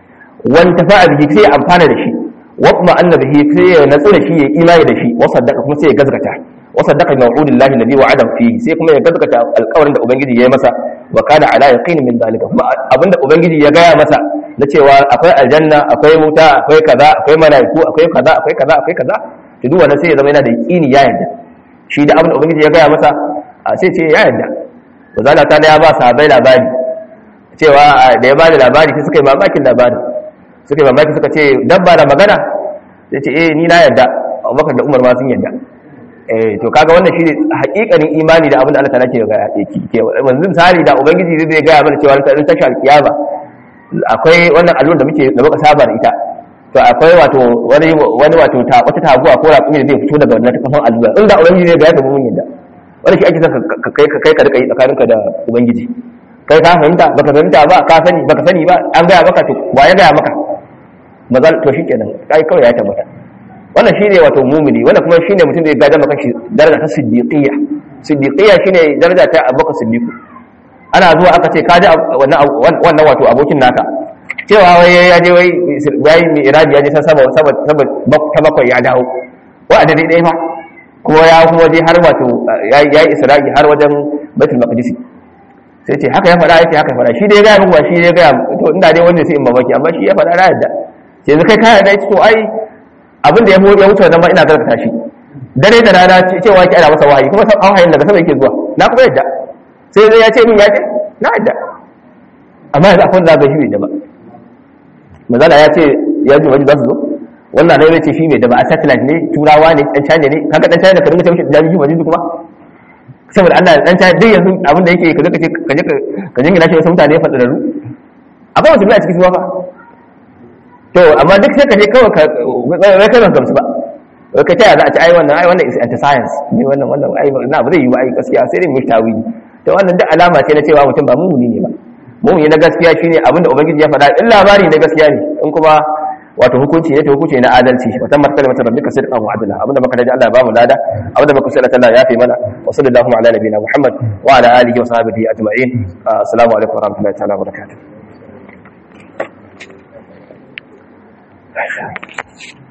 wan tafa'a bihi sai ya amfana da shi wa kuma anna bihi sai ya natsu da shi ya imani da shi wa saddaqa kuma sai ya gazgata wa saddaqa bi maw'udillahi alladhi wa'ada fihi sai kuma ya gazgata alƙawarin da ubangiji ya yi masa wa kana ala yaqin min dalika kuma abinda ubangiji ya gaya masa na cewa akwai aljanna akwai wuta akwai kaza akwai malaiku akwai kaza akwai kaza akwai kaza to duk wannan sai ya zama yana da yaqini ya yarda shi da abin da ubangiji ya gaya masa a sai ce ya yarda to zalla ta da ya ba sahabbai labari cewa da ya bada labari sai suka yi mamakin labari suka yi mamaki suka ce dabba da magana sai ce eh ni na yarda Abubakar da Umar ma sun yarda eh to kaga wannan shi hakikanin imani da abin da Allah ta nake ga yake ke manzo misali da ubangiji zai gaya mana cewa ta tashi alkiyama akwai wannan allon da muke da muka saba da ita to akwai wato wani wani wato ta wata taguwa ko raƙumi da zai fito daga wannan kafan allura inda ubangiji ne ga ya tabu mun yadda wani shi ake son ka kai ka kai ka rika yi tsakaninka da ubangiji kai ka fahimta baka fahimta ba ka sani baka sani ba an gaya maka to wa ya gaya maka mazal to shikenan kai kawai ya tabbata wannan shine wato mumini wannan kuma shine mutum da ya gaja maka shi daraja ta siddiqiyya siddiqiyya shine daraja ta abubakar siddiq ana zuwa aka ce kaji wannan wannan wato abokin naka cewa wai ya je wai yayi mai iradi ya je san sama sama ta bakwai ya dawo wa a dare ɗaya fa kuma ya kuma je har wato ya yi isra'i har wajen baitul maqdisi sai ce haka ya faɗa yake haka ya faɗa shi dai ya gaya muku ba shi ya gaya to inda dai wanda sai in mamaki amma shi ya faɗa na yadda sai yanzu kai ka yarda to ai abin da ya ya wuce wannan ba ina garkata shi dare da rana cewa ki ana masa wahayi kuma san wahayin daga sama yake zuwa na kuma yadda sai zai ya ce min ya ce na yadda amma yanzu akwai wanda za ka shi bai da ba mazala ya ce ya ji wajen za su zo wannan ne ya ce shi bai da ba a satellite ne turawa ne ɗan china ne kaga ɗan china ka dinga ce mishi da jami'i wajen kuma saboda Allah ɗan china duk yanzu abin da yake ka je ka je ka jingina shi wasu mutane faɗaɗaru akwai musulmi a cikin su ba to amma duk sai ka je kawai ka wai kai ban gamsu ba wai ka taya za a ci ai wannan ai wannan is anti science ne wannan wannan ai na ba zai yi ba ai gaskiya sai dai mu tawili to wannan duk alama ce na cewa mutum ba mumuni ne ba mumuni na gaskiya shine abinda ubangiji ya faɗa in labari na gaskiya ne in kuma wato hukunci ne to hukunci na adalci wa tammat kalimatu rabbika sidqan wa adla abinda baka daji Allah ya ba mu lada abinda baka sai Allah ya fi mana wa sallallahu ala nabiyina Muhammad wa ala alihi wa sahbihi ajma'in assalamu alaikum wa rahmatullahi ta'ala wa barakatuh